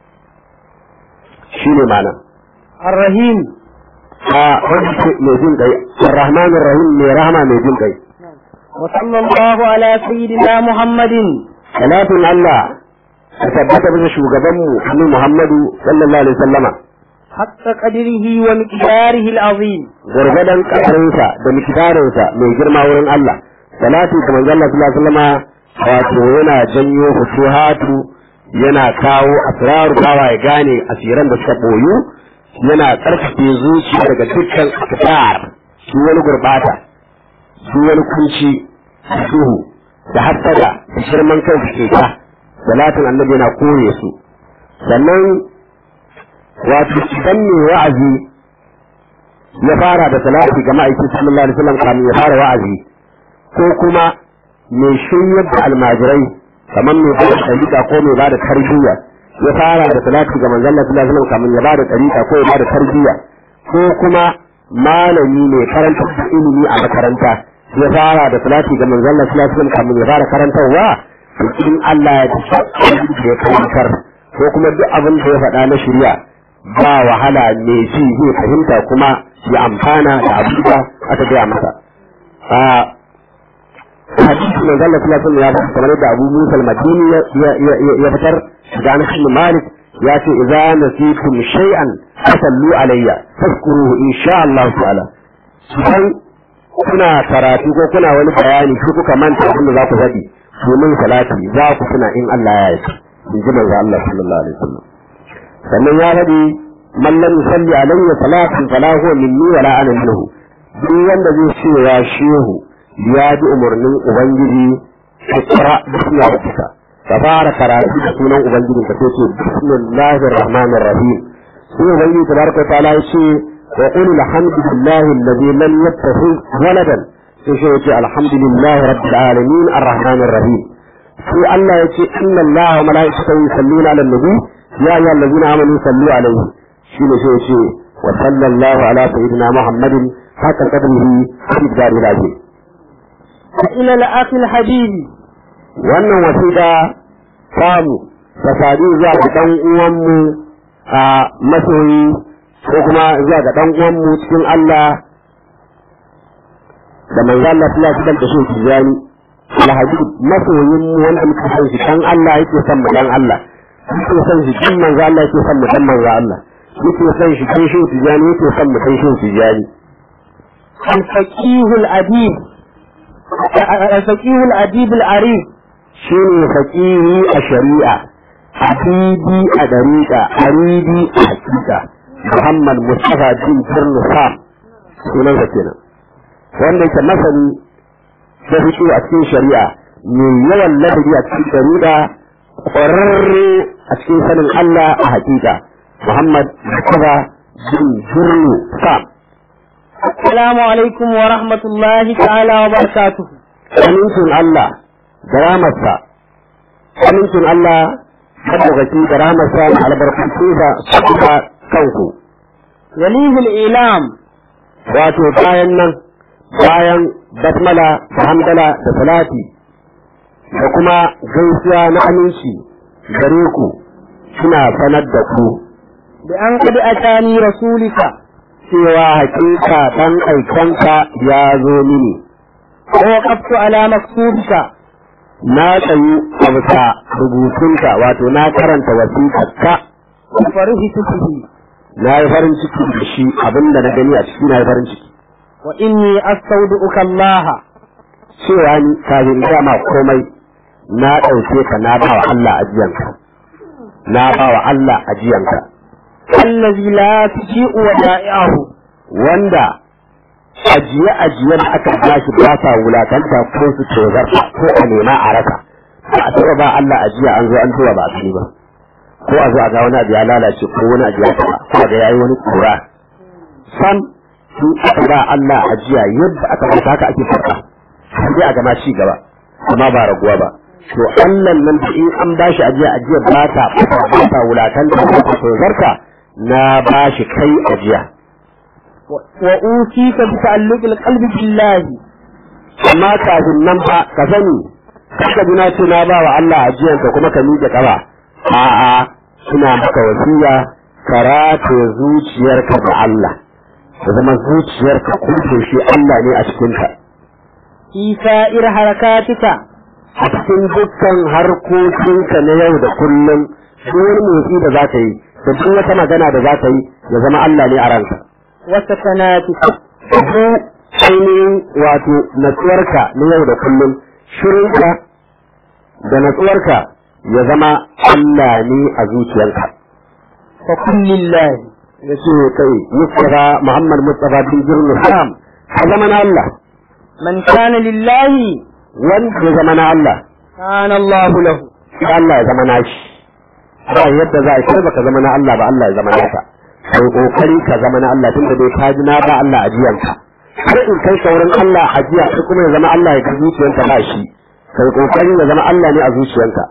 shi ne mana الرحيم a wanda ke mai jin kai ar-rahman ar-rahim mai rahama mai jin kai وصلى الله على سيدنا محمد salatin Allah ta tabbata bisa shugabanmu annabi Muhammadu sallallahu alaihi wasallama حق قدره ومقداره العظيم gurgadan kasarinsa da mikidarinsa mai girma wurin Allah salati ga manzon Allah sallallahu alaihi wasallama wato yana janyo fusuhatu yana kawo asraru bawa ya gane asiran da suka boyu yana tsarkake zuciya daga dukkan asrar shi wani gurbata shi wani kunci duhu da hassada da shirman kai da keta salatin annabi yana kore su sannan wato idan ne wa'azi ya fara da salati ga ma'aikin sallallahu alaihi wasallam kamin ya fara wa'azi ko kuma mai shiryar da almajirai kamar mai bada tariqa ko mai bada tarbiyya ya fara da salati ga manzon Allah sallallahu alaihi wasallam kamin ya bada tariqa ko ya bada tarbiyya ko kuma malami mai karanta da ilimi a makaranta ya fara da salati ga manzon Allah sallallahu alaihi wasallam kamin ya fara karantarwa to in Allah ya tafi da ya karantar ko kuma duk abin da ya faɗa na shari'a ba wahala mai ji zai fahimta kuma ya amfana da abin da aka gaya masa a hadisi mai zalla sallallahu alaihi ya faɗa kamar da Abu Musa al-Madini ya fitar da Anas bin Malik ya ce idza nasitum shay'an fasallu alayya fazkuruhu insha Allah ta'ala idan kuna karatu ko kuna wani bayani ko kuka manta abin da za ku faɗi domin salati za ku tuna in Allah ya yi in ji manzo Allah sallallahu alaihi wasallam sannan ya faɗi man lam yusalli alayya salatin fala huwa minni wala ana minhu duk wanda zai ce ya shehu ya bi umarnin ubangiji ikra bismi rabbika ka fara karatu da sunan ubangiji ka ce bismillahir rahmanir rahim sai ubangiji tabaraka ta'ala ya ce wa qul alhamdulillahi alladhi lam yattakhidh waladan sai shi ya ce alhamdulillahi rabbil alamin arrahmanir rahim sai Allah ya ce inna Allah wa mala'ikatahu yusalluna 'alan nabi يا أيها الذين آمنوا صلوا عليه شنو شيء شيء وصلى الله على سيدنا محمد حق قدره في الدار العظيم إلى الأخ الحبيب wannan wasiƙa samu ta sadu zuwa ga ɗan uwanmu a masoyi ko kuma zuwa ga ɗan uwanmu cikin Allah da manzo Allah sallallahu alaihi wasallam da shi tijani alhabib masoyin mu wanda muka san shi dan Allah yake son mu dan Allah yake son shi kin manzo Allah yake son mu dan manzo Allah yake son shi kin shi tijani yake son mu dan shi tijani الفقيه الأديب الفقيه الأديب العريف shine faqihi a shari'a habibi a dariqa aribi a hakika Muhammad Mustafa bin Birnu Sam sunan sa kenan wanda yake masani da fito a cikin shari'a mai yawan ladabi a cikin shari'a ƙwararre a cikin sanin Allah a hakika Muhammad Mustafa bin Birnu Sam السلام عليكم ورحمة الله تعالى وبركاته amincin Allah da ramarsa amincin Allah madaukaki da ramarsa da albarkatunsa su kuma kanku وليه الإعلام wato bayan nan bayan basmala da hamdala da salati da kuma gaisuwa na aminci gare ku suna sanar da ku بأن قد أتاني رسولك cewa hakika dan aikanka ya zo mini ووقفت على مكتوبك na tsayu a bisa rubutunka wato na karanta wasiƙarka وفرحت به na yi farin ciki da shi abinda na gani a ciki na yi farin ciki وإني أستودعك الله cewa ni kafin in gaya ma komai na ɗauke ka na ba wa Allah ajiyanka na ba wa Allah ajiyanka الذي لا تجيء ودائعه wanda ajiye ajiye da aka ba shi ba sa wulakanta ko su tozar ko a nema a rasa ba a taɓa ba Allah ajiya an zo an tura ba a sani ba ko a zo a ga wani abu ya lalace ko wani abu ya taɓa ko ga yayi wani kura sam su aka ba Allah ajiya yadda aka ba haka ake farka sai dai a gama ci gaba amma ba raguwa ba to Allah nan da in an ba shi ajiya ajiya ba ta ba ta wulakanta ko ta tozarta na ba shi kai ajiya وأوتيك بتعلق القلب بالله amma kafin nan fa ka sani kaka ji na ce na ba wa Allah ajiyanka kuma ka miƙe ƙafa a'a ina maka wasiya karata zuciyarka da Allah da zama zuciyarka kuke shi Allah ne a cikinka في سائر حركاتك a cikin dukkan harkokinka na yau da kullum duk wani motsi da za ka yi da duk wata magana da za ka yi ya zama Allah ne a ranka وسكناتك duk ainihin wato natsuwarka na yau da kullum shirinka da natsuwarka ya zama Allah ne a zuciyarka فكن لله ya ce kai Mustafa Muhammad Mustafa bin Jirnul Ham a zama na Allah من كان لله wanda ya zama na Allah كان الله له sai Allah ya zama nashi ba yadda za a kai baka zama na Allah ba Allah ya zama naka kai kokari ka zama na Allah tunda dai ka ji na ba Allah ajiyanka har in kai sauran Allah ajiya sai kuma ya zama Allah ya ga zuciyanka ba shi kai kokari ya zama Allah ne a zuciyanka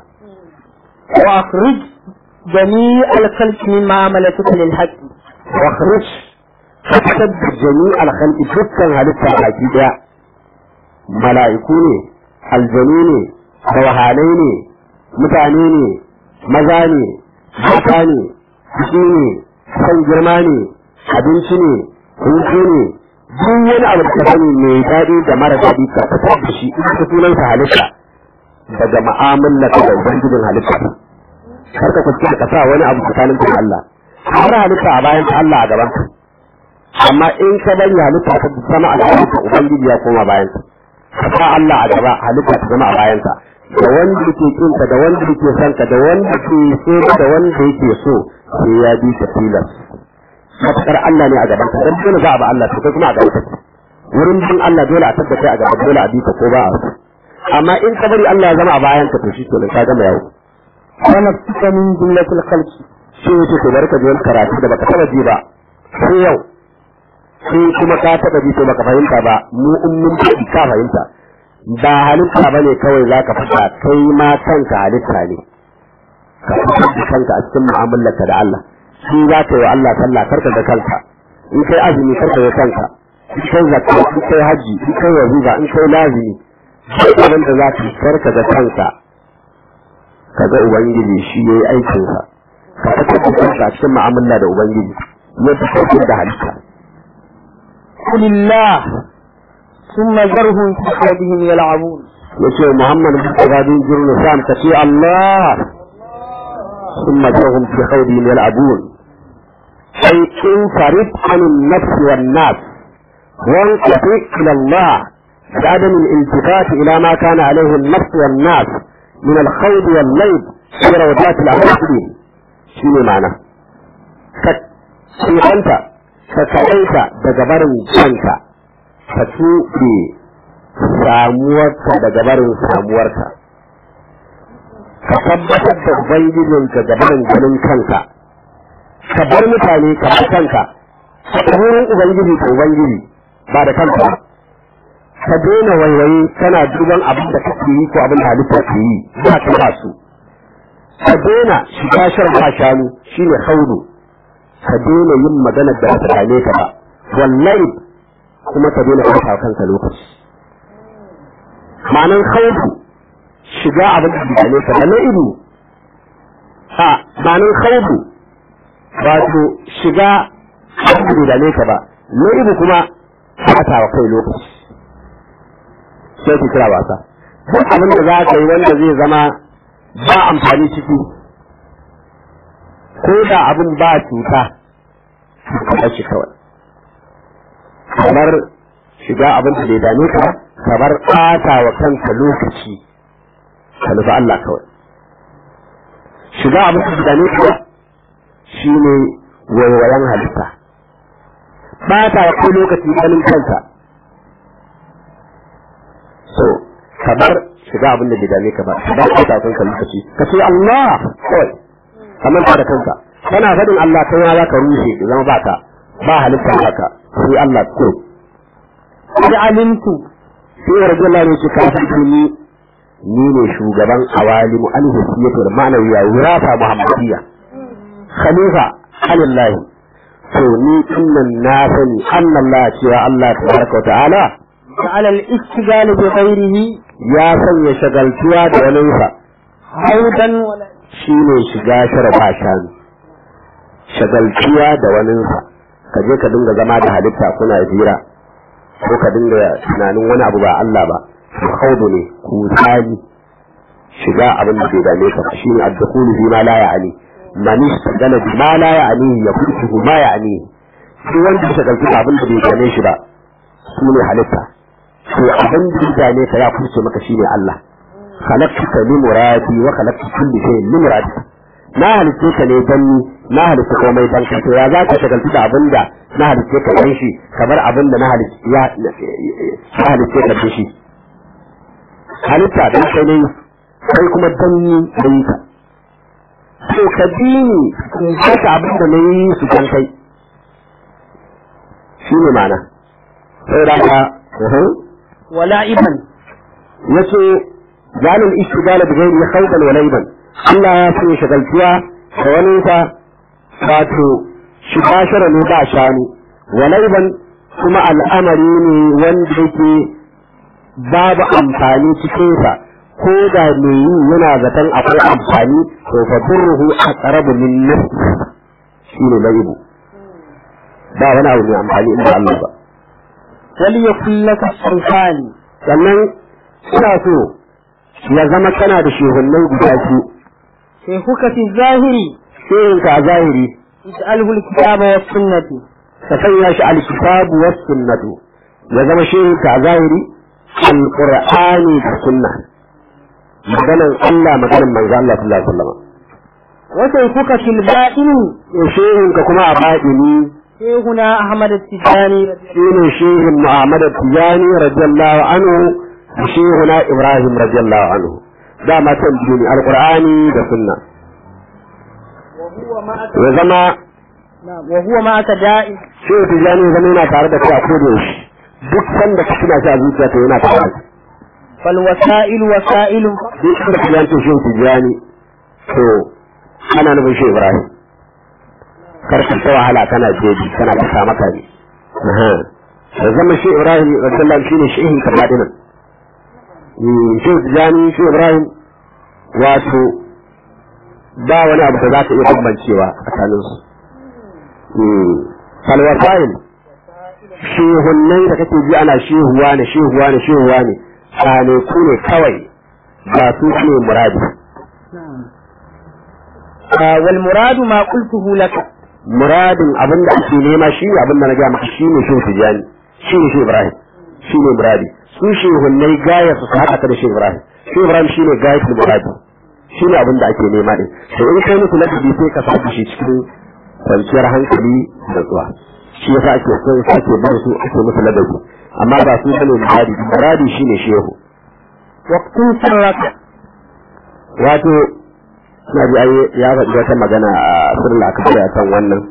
وأخرج جميع الخلق من معاملتك للحق wa khuruj fatab jami' al khalqi dukkan halitta baki daya mala'iku ne aljanu ne rawahanai ne mutane ne maza ne mata ne jiki ne san girma ne abinci ne hutu ne duk wani abu da ka sani mai daɗi da mara daɗi ka fitar da shi in ka sunansa halitta daga ma'amala da ubangijin halitta kar ka kuskura ka sa wani abu tsakanin da Allah har halitta a bayan Allah a gaban ka amma in ka bari halitta ta zama a gaban ka ubangiji ya koma bayan ka ka sa Allah a gaba halitta ta zama a bayan ka da wanda yake kin ka da wanda yake son ka da wanda ke so da wanda yake so sai ya bi ka tilas matakar Allah ne a gaban ka dan dole za a ba Allah to kai kuma a gaban ka wurin bin Allah dole a tabbata a gaban dole a bi ka ko ba a so amma in ka bari Allah ya zama a bayan ka to shi kenan ka gama yawo ونفسك من جملة الخلق sai yake to bari ka ji wani karatu da baka taba ji ba sai yau sai kuma ka taba ji to baka fahimta ba mu in mun ji ka fahimta ba halitta bane kawai zaka fada kai ma kanka halitta ne ka fitar da kanka a cikin mu'amalarka da Allah shi za ka yi wa Allah sallah karka da kanka in kai azumi karka da kanka in kai zakka in kai haji in kai wazifa in kai lazimi duk abin da za ka yi karka da kanka kaga ubangiji shi yayi aikinsa ka fitar da kanka a cikin mu'amala da ubangiji yadda kake da halitta قل الله ثم ذرهم في حياتهم يلعبون yace Muhammad bin Abdul Jirnu Sam ka ce Allah ثم تهم في خوضهم يلعبون أي انفرد عن النفس والناس وانقطع إلى الله بعدم الالتفات إلى ما كان عليه النفس والناس من الخوض والليل في روضات العقل شنو معنى أنت فكأنت بجبر كنك فتوبي samuwarka daga barin samuwarka ka tabbatar da ubangijinka ga barin ganin kanka ka bar mutane ka bar kanka ka wurin ubangiji ka ubangiji ba da kanka ba ka daina waiwaye kana duban abin da kake yi ko abin da halitta ke yi ba ka ba su ka daina shiga shan ba shanu shine haudu ka daina yin magana da ba ta dame ka ba wallahi kuma ka daina ɓata kanka lokaci ma'anan khawfu shiga abin da bidane ka da na'ibu ha ma'anan khawfu wato shiga abin da bidane ka ba na'ibu kuma fata wa kai lokaci sai ku kira wasa duk abin da za ka yi wanda zai zama ba amfani ciki ko da abin ba cuta ka shi kawai kamar shiga abin da bai dame ka kamar ɓata wa kanka lokaci ka nufi Allah kawai shiga abin da bai dame ka shi ne waiwayen halitta ɓata wa kai lokaci ganin kanka so kamar shiga abin da bai dame ka ba kamar ɓata wa kanka lokaci ka ce Allah kawai kamar da kanka kana faɗin Allah kai ma za ka rushe zama baka ba halitta haka sai Allah ko قد علمت sai rage Allah ne ce kafin ni ni ne shugaban awalimu alhisiyatul ma'anawiya wirata muhammadiyya khalifa alillahi to ni innan na sani Allah cewa Allah tabaraka wa ta'ala على الاشتغال بغيره ya sanya shagaltuwa da waninsa haudan wala shi ne shiga shara ba shanu shagaltuwa da waninsa ka je ka dinga zama da halitta kuna hira ko ka dinga tunanin wani abu ba Allah ba haudu ne kusani shiga abin da bai dame ka shi ne addukulu fi ma la ya'ani man istagala bi ma la ya'ani ya kutu ma ya'ani shi wanda ya shagaltu da abin da bai dame shi ba su ne halitta to abin da ya dame ka ya kuce maka shine Allah khalaqtuka li muradi wa khalaqtu kulli shay'in li muradi na halitta ka ne dan ni na halitta komai dan ka to ya za ka shagaltu da abin da na halitta ka dan shi kamar abin da na halitta ya na halitta ka dan shi halitta dan kai ne kai kuma dan ni dan ka to ka bi ni in ka abin da na yi su dan kai shi ne ma'ana sai da ka wala iban yace zalil ishtigala bi ghairi khawdan wa layban Allah ya so shagaltuwa da wani sa wato shiga shara ne ba shanu wa layban kuma al'amari ne wanda yake babu amfani cikin sa ko da me yi yana zaton akwai amfani to fa durruhu aqrabu min nafsi shine laybu ba wani abu mai amfani inda Allah ba wali yakun laka sultani sannan ina so ya zama kana da shehunnai guda biyu sai kuka fi zahiri shehinka a zahiri ij'alhu alkitaba was sunnati ka sanya shi alkitabu was sunnatu ya zama shehinka a zahiri alqur'ani da sunna maganan Allah maganan manzo Allah sallallahu alaihi wasallam wa sai kuka fil batini shehinka kuma a baɗini shehuna ahmad at-tijani shine shehin Muhammad Tijani radiyallahu anhu da shehuna Ibrahim radiyallahu anhu dama can biyu ne alqur'ani da sunna ya zama wa huwa ma aka da'i shehu Tijani ya zama yana tare da kai a koda yaushe duk sanda ka tuna shi a zuciya to yana tare da kai fal wasa'il wasa'ilun duk inda ka yanke shehu Tijani to ana nufin shehu Ibrahim kar ka ta wahala kana jeji kana ta kama kare da zama shi Ibrahim radiyallahu shine shehin kabadinan shi Tijani shi Ibrahim wato ba wani abu da za ka iya bambancewa tsakanin su falwasail shehunnai da kake ji ana shehuwa ne shehuwa ne shehuwa ne tsane ku ne kawai ba su ne muradi wal muradu ma qultuhu laka muradin abin da ake nema shi ne abin da na gaya maka shi ne shehu tijani shi ne shehu ibrahim shi ne muradi su shehunnai gaya su haɗa ka da shehu ibrahim shehu ibrahim shi ne gaya su muradi shi ne abin da ake nema ɗin to in kai musu ladabi sai ka saka shi cikin kwanciyar hankali da zuwa shi yasa ake so ake bar su ake musu ladabi amma ba su bane muradi muradi shi ne shehu waqtun sirraka wato na ji ai ya faɗi wata magana a sirrin akabar a kan wannan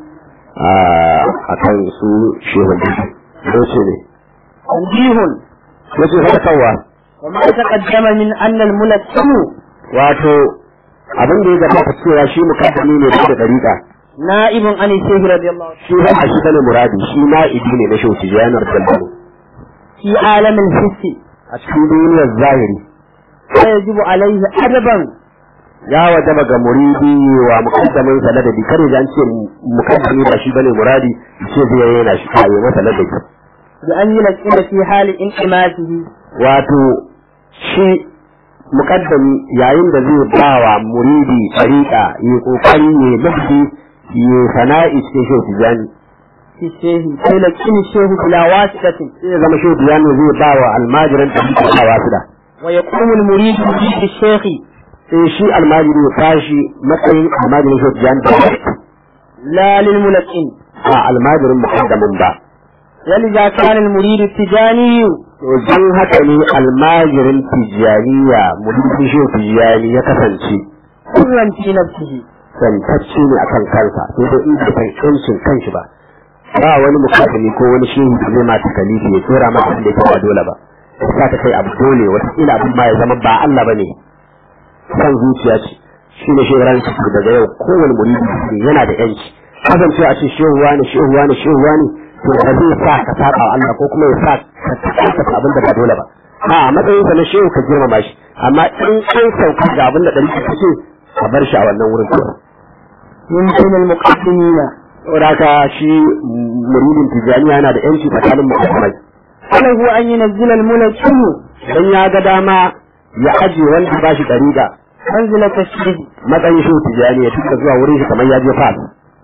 a kan su shehun da ce ne tanbihun wace faɗakarwa wa ma taqaddama min anna al mulakkimu wato abin da ya gabata cewa shi mukaddami ne da dariƙa na'ibun an shaykh radiyallahu anhu shi ba shi bane muradi shi na'ibi ne na shehu tijanar dalbalu fi alamin hissi a cikin duniyar zahiri fa yajibu alayhi adaban ya wajaba ga muridi wa mukaddamin sa ladabi kare da an ce mukaddami ba shi bane muradi ce zai yana shi kayo masa ladabi bi an yulqina fi hali inqimatihi wato shi mukaddami yayin da zai bawa muridi tariqa yi kokari ne ladabi yi sana'i cikin shehu tijani fi shehi sai laqini shehu bila wasitatin sai ya zama shehu tijani zai bawa almajiran tariqa ba wasida wa yaqumu al muridu bi shaykhi sai shi almajiri ya tashi matsayin almajirin shehu tijani da la lil mulaqin a almajirin mukaddamin ba ولذا كان المريد التجاني to dan haka ne almajirin tijaniya muridin shehu tijani ya kasance حرا في نفسه santacce ne akan kansa sai dai in bai san yancin kanshi ba ba wani mukaddami ko wani shehu da zai mata kalifi ya tsora maka abin da yake ba dole ba sa ta kai abu dole wata kila abin ma ya zama ba Allah bane san zuciya ce shi ne shehu ran daga yau kowane muridi yana da yanci kasance a ce shehu wani shehu wani shehu wani to ba zai sa ka saba wa Allah ko kuma ya sa ka tsaka abin da ba dole ba a matsayin sa na shehu ka girmama shi amma in an sauka ga abin da ɗari ka ce ka bar shi a wannan wurin kawai من بين المقدمين saboda haka shi muridin tijaniya yana da yanci tsakanin mu'amai فله أن ينزل الملكين dan ya ga dama ya aje wanda ba shi ɗariƙa منزلة الشيخ matsayin shehu tijani ya tuka zuwa wurin shi kamar ya je fas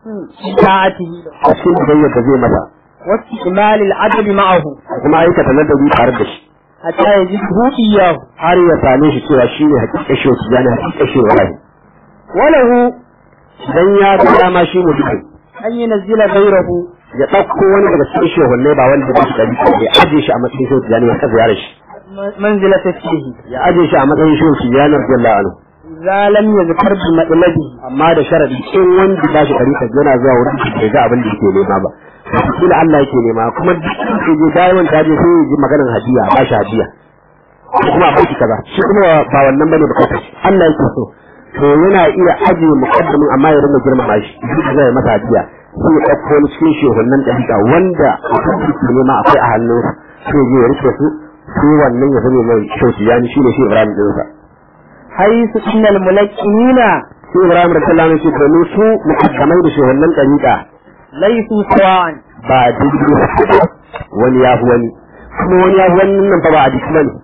بطاعته a cikin bidayyar da zai masa واستعمال العدل معه kuma aikata ladabi tare da shi حتى يجده إياه har ya same shi cewa shi ne hakika shehu tijani hakika shehu wahayi وله dan ya ga dama shi mutum أن ينزل غيره ya ɗauko wani daga cikin shehunne ba wanda ba shi ɗari ya aje shi a matsayin shehu tijani ya kasa yare shi منزلة الشيخ ya aje shi a matsayin shehu tijani radiyallahu anhu إذا لم يذكر بمطلبه amma da sharadi in wanda ba shi ɗari yana zuwa wurin shi bai ga abin da yake nema ba kila Allah yake nema kuma duk da je dayan ta je sai ya ji maganar hadiya ba shi hadiya ko kuma a shi kaza shi kuma ba wannan bane bukatar shi Allah yake so to yana iya ajiye muqaddamin amma ya rinka girmama shi duk zai masa hadiya sai ya ɗauko wani cikin shehunan ɗariƙa wanda abin da yake nema akwai a hannunsa sai ya je ya rike su sai wannan ya zame mai shauki yani shi ne shi Ibrahim ɗinsa حيث إن الملكنين sai Ibrahim radiyallahu anhu ce domin su muqaddamai da shehunan ɗariƙa ليسوا سواء ba daidai ba wani ya fi wani kuma wani ya fi wani nan fa ba a jiki bane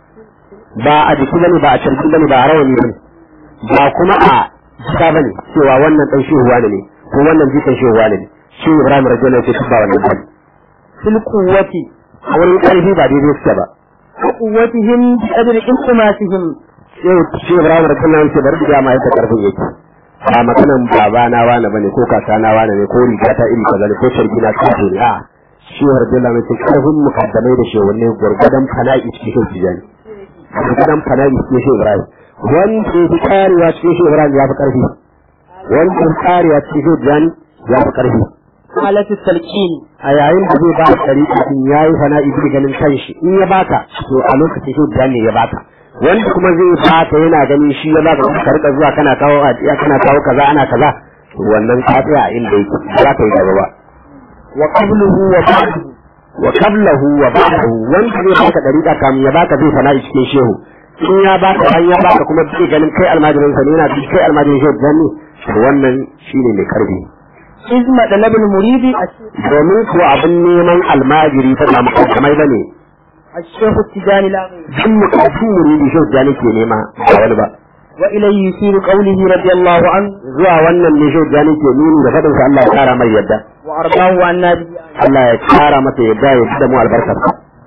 ba a jiki bane ba a carki bane ba a rawani bane ba kuma a jika bane cewa wannan dan shehu wani ne ko wannan jikan shehu wani ne shi Ibrahim radiyallahu anhu ce ba wannan bane في القوة a wurin ƙarfi ba daidai suke ba وقوتهم بقدر انقماسهم sai shi Ibrahim radiyallahu anhu ce bari da ma yadda karfin yake ba maganan baba na wani bane ko kaka na wani ne ko riga ta iri kaza ne ko shargi na kace ne a shi radiyallahu anhu ce karfin mukaddamai da shehunne gurgudan fana'i cikin shehu tijani gurgudan fana'i cikin shehu Ibrahim wanda ya fi karewa cikin shehu Ibrahim ya fi karfi wanda ya fi karewa cikin shehu tijani ya fi karfi حالة التلقين a yayin da zai ba ka ɗari ɗin ya yi fana'i bi ganin kanshi in ya baka to a lokacin shehu tijani ne ya baka wanda kuma zai baka yana ganin shi ya baka ka rika zuwa kana kawo a kana kawo kaza ana kaza to wannan ka tsaya a inda yake ba za ka yi gaba ba وقبله وبعده wa qablahu wa ba'dahu wanda zai baka dariƙa kamun ya baka zai fana'i cikin shehu in ya baka an ya baka kuma zai ganin kai almajirin sa ne yana bi kai almajirin shehu janni to wannan shine mai karfi إذ مطلب المريد domin kuwa abin neman almajiri fa ba mukaddamai bane الشيخ التجاني لا غير duk mukaddin muridi shehu janni ke nema ba wani ba وإليه يشير قوله رضي الله عنه zuwa wannan ne shehu janni ke nuni da fadin sa Allah ya kara mai yadda وأرضاه عن نبي Allah ya kara masa yadda ya fi da mu albarkar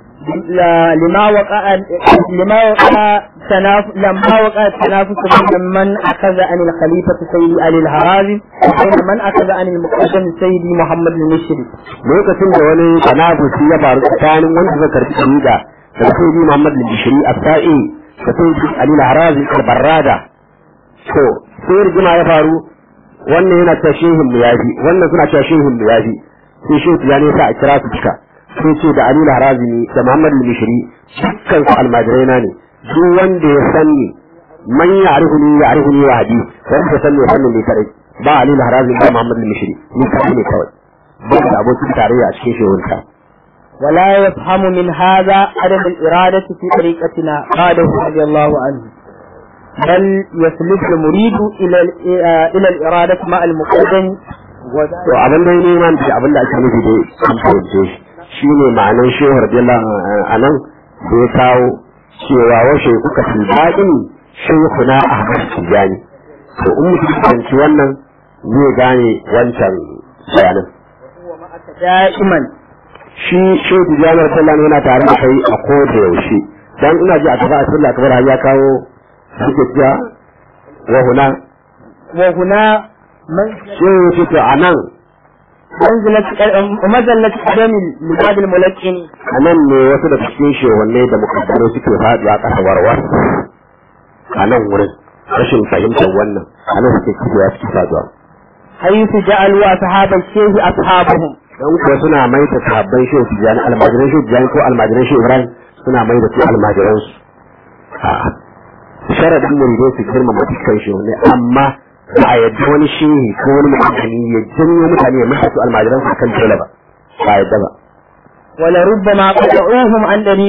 لا- لما وقع لما وقع تناف لما وقع التنافس بين من أخذ عن الخليفة سيدي علي الهرازي وبين من أخذ عن المقدم سيدي محمد المشري lokacin da wani tanafusi ya faru tsakanin wanda zai karbi shari'a da sayyidi Muhammad al-Bishri as-Sa'i da sayyidi Ali al-Harazi al-Barrada to sai rigima ya faru wannan yana cewa shehin mu yafi wannan suna cewa shehin mu yafi sai shehu ya ne sa a kira su duka sai ce da Ali al-Harazi ne da Muhammad al-Bishri dukkan su almajirai na ne duk wanda ya sanni man ya'rifuni ya'rifuni wa hadi wanda ya sanni ya sanni ne kadai ba Ali al-Harazi ba Muhammad al-Bishri ni kadai ne kawai ba da abokin tarayya a cikin shehunta ولا يفهم من هذا عدم الإرادة في طريقتنا قاله رضي الله عنه بل يسلك المريد إلى ال- آه، إلى الإرادة مع المقدم to abin da ya neman da abin da ake nufi da an fahimce shi shine ma'anar shehu radiyallahu a nan da ya kawo cewa washe kuka fi daɗin shehu na ahmad tijani to in mutum ya fahimci wannan zai gane wancan bayanin دائما shi shehu tijani radiyallahu yana tare da kai a koda yaushe dan ina ji a tafi a sallah kamar har ya kawo suke cewa wa huna وهنا من shehu ya ce to a nan منزلة ومزلة قدم لبعض الملكين a nan ne wasu da cikin shehunne da mukaddaro suke faɗuwa ƙasa warwar a nan wurin rashin fahimtar wannan a nan suke kibewa suke faɗuwa حيث جعلوا أصحاب الشيخ أصحابهم don kuwa suna mai da sahabban shehu tijjani almajiran shehu tijjani ko almajiran shehu ibrahim suna mai da su almajiransu a'a sharadin muridai su girmama dukkan shehunne amma ba a yadda wani shehi ko wani mukaddami ya janyo mutane ya mai su almajiransu kan dole ba ba a yadda ba ولربما قطعوهم عن طريق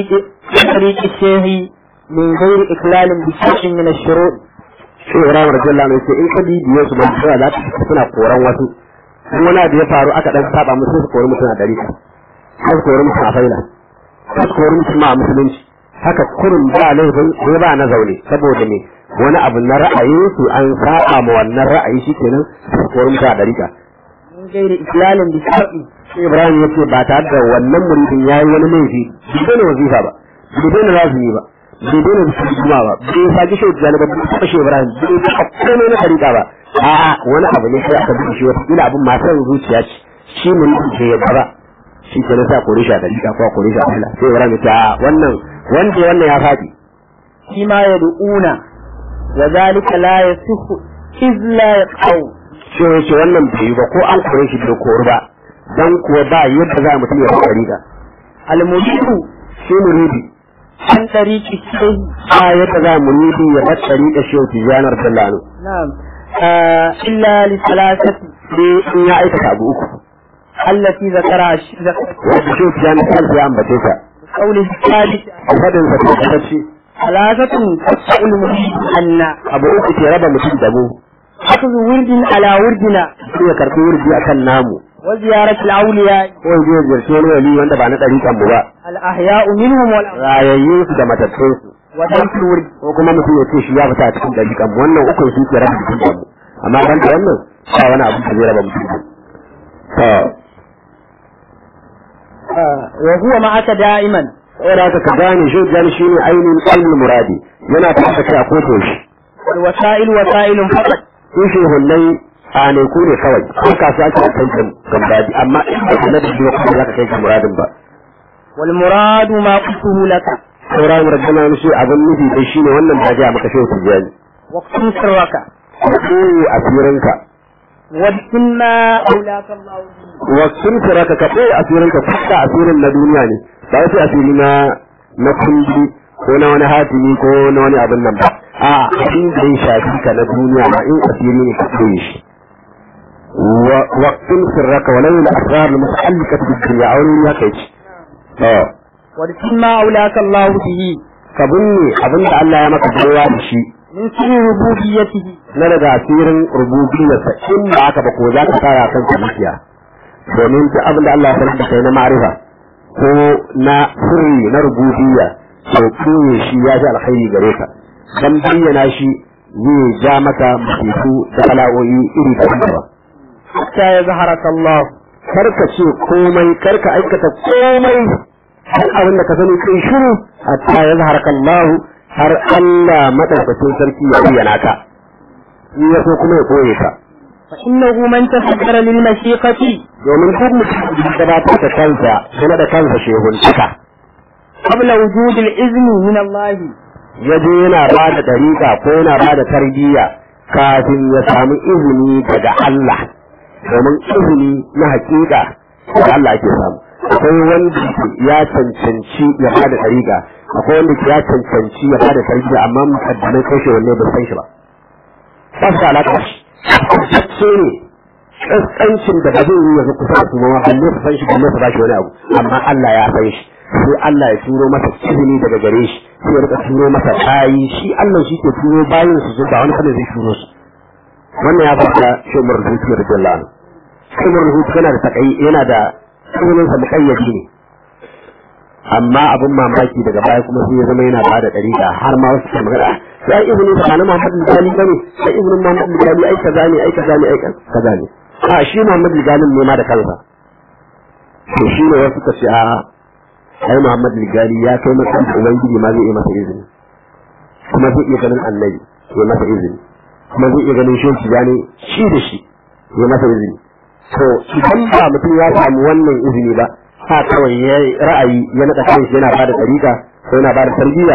من طريق الشيخ من غير إخلال بشيء من الشروط shi Ibrahim radiyallahu anhu yace in ka bibiye su ba su za ta suna koran wasu in wani abu ya faru aka dan saba musu su kori mutum a dari sai su kori mutum a faila sai su kori mutum a musulunci haka kurin ba laifin ko ba na zaune saboda me wani abu na ra'ayin su an saba ma wannan ra'ayi shikenan su kori mutum a dari من غير إخلال بشيء sai Ibrahim ya ce ba tare da wannan muridin ya yi wani laifi bai daina wazifa ba bai daina lazumi ba bai daina bisu juma ba bai saki shi wata ba bai taɓa shi Ibrahim bai taɓa komai na tarika ba a'a wani abu ne sai aka bi shi wata kila abin masu zuciya ce shi muridin ke yadda ba shi ke nasa kore shi a tarika ko a kore shi a Allah sai Ibrahim ya ce a wannan wanda wannan ya faɗi فيما يدعون وذلك لا يصح إذ لا يقعون sai ya ce wannan bai yi ba ko an kore shi bai kori ba dan kuwa ba yadda za mutum ya bar tarika المريد shi muridi عن طريق الشيخ ba yadda za muridi ya bar tarika shi wata janar dallano نعم آه إلا لثلاثة sai in ya aikata abu uku التي ذكرها الشيخ wanda shi ya na kansa ya ambace ta قوله الثالث a fadin sa ta kace ثلاثة تقطع المريد أن abu uku ke raba mutum da mu أخذ ورد على وردنا sai ya karbi wurdi akan namu وزيارة الأولياء ko ya je ya ziyarci wani wali wanda ba na ɗariƙan mu ba الأحياء منهم والأموات rayayyun su da matattun su ودرس الورد ko kuma mutum ya ce shi ya fita a cikin ɗariƙan mu wannan ukun su ke raba mutum da mu amma ban da wannan ba wani abu da zai raba mutum da mu to آه وهو معك دائما saboda haka ka gane shi gani shine ainihin ilmul muradi yana tafi da kai a koto shi والوسائل وسائل فقط sun shehunnai tsaneku ne kawai ko kasuwa ake kai kan gambaji amma in ba na da shi ba kuma za ka kai kan muradin ba والمراد ما قلته لك sauran rabbana mishi abin nufi dai shine wannan da ga maka shehu tijani واقسم سرك ka koyi asirinka وابتن ما أولاك الله به wa sun ka ka koyi asirinka fuska asirin na duniya ne ba wasu asiri na na kundi ko na wani hatimi ko na wani abin nan ba a abin da ya shafi ka na duniya ma in asiri ne ka koyi shi وقتم سرك ولو الأسرار المتعلقة بالدنيا أو نيا كيش اه وابتن ما أولاك الله به كبني أبن الله يا مك جوا بشي من سر ربوبيته na daga asirin rububiyarsa in ba haka ba ko za ka fara kan zuciya domin duk abin da Allah ya sanar da kai na ma'rifa ko na sirri na rububiyya to koye shi ya ji alkhairi gare ka dan bayyana shi zai ja maka musifu da bala'o'i iri daban-daban حتى يظهرك الله karka ce komai karka aikata komai har abin da ka sani kai shiru hatta ya zaharaka Allah har Allah madaukakin sarki ya bayyana ka in ya so kuma ya koye ka فإنه من تفكر للمشيقة domin duk mutum da gabatar da kansa kuma da kansa shehuntaka قبل وجود الإذن من الله ya je yana ba da dariƙa ko yana ba da tarbiyya kafin ya samu izini daga Allah domin izini na hakika daga Allah ake samu akwai wanda ya cancanci ya ba da dariƙa akwai wanda ya cancanci ya ba da tarbiyya amma mukaddamai kai shi wanne ba san shi ba ba su da alaƙa shi ne kaskancin da ba zai yi yanzu kusa da su ma balle su san shi balle su ba shi wani abu amma Allah ya san shi sai Allah ya turo masa izini daga gare shi sai ya rika turo masa bayi shi Allah shi ke turo bayin su zuba wani kada zai turo su wannan ya fata shi Umar Rubutu da Jalla shi Umar Rubutu yana da takai yana da sunan sa muqayyadi ne amma abin mamaki daga baya kuma sai ya zama yana bada dariƙa har ma wasu ke magana sai izinin sa na Muhammad Gali bane sai izinin Muhammad Gali ai kaza ne ai kaza ne ai kaza ne a shi Muhammad Gali ne ma da kansa to shi ne wasu ka ce a ai Muhammad Gali ya kai masa da ubangiji ma zai yi masa izini kuma zai iya ganin annabi ya masa izini kuma zai iya ganin shi gane shi da shi ya masa izini to idan ba mutum ya samu wannan izini ba ha kawai ya ra'ayi ya naɗa kanshi yana bada ɗariƙa ko yana bada tarbiyya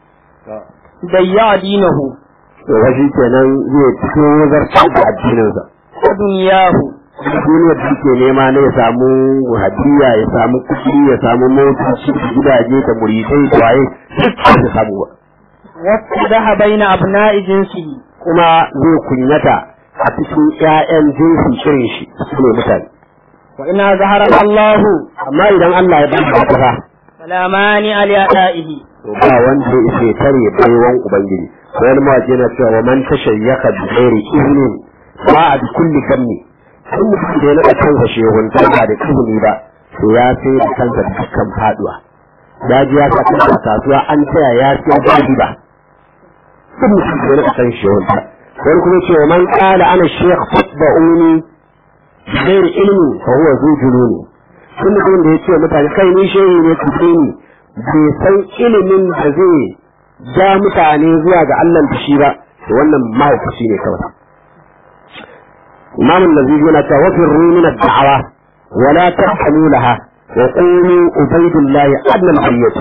ضيع دينه to washi kenan zai fito zartar da addininsa ودنياه duniyar da yake nema ne ya samu hadiya ya samu kuɗi ya samu motoci da gidaje da muridai da waye duk ba su samu ba وافتدح بين أبناء جنسه kuma zai kunyata a cikin ƴaƴan jinsi irin shi su ne mutane وإن أظهرك الله amma idan Allah ya bada ka fa فلا مانع لأدائه to ba wanda ya isa ya tare baiwan ubangiji wani mawaƙi yana cewa wa man tashayyaka bi ghairi iznin ba a bi kulli kanni in mutum da ya naɗa kansa shehunta ba da izini ba to ya sai da kansa da dukkan faduwa ya ji ya sa kansa a kasuwa an taya ya siya ba riba duk mutum da ya naɗa kan shehunta wani kuma ce wa man qala ana shaykh fatba'uni bi ghairi ilmi fa huwa zu jununi kun mutum da ya ce mutane kai ni shehi ne ku ni bai san ilimin da zai ja mutane zuwa ga Allah da shi ba to wannan mahaukaci ne kawai Imam Nazifi yana cewa wa firru min ad-da'wa wa la tahkamu laha wa qulu ubaydullah adna al-hayyat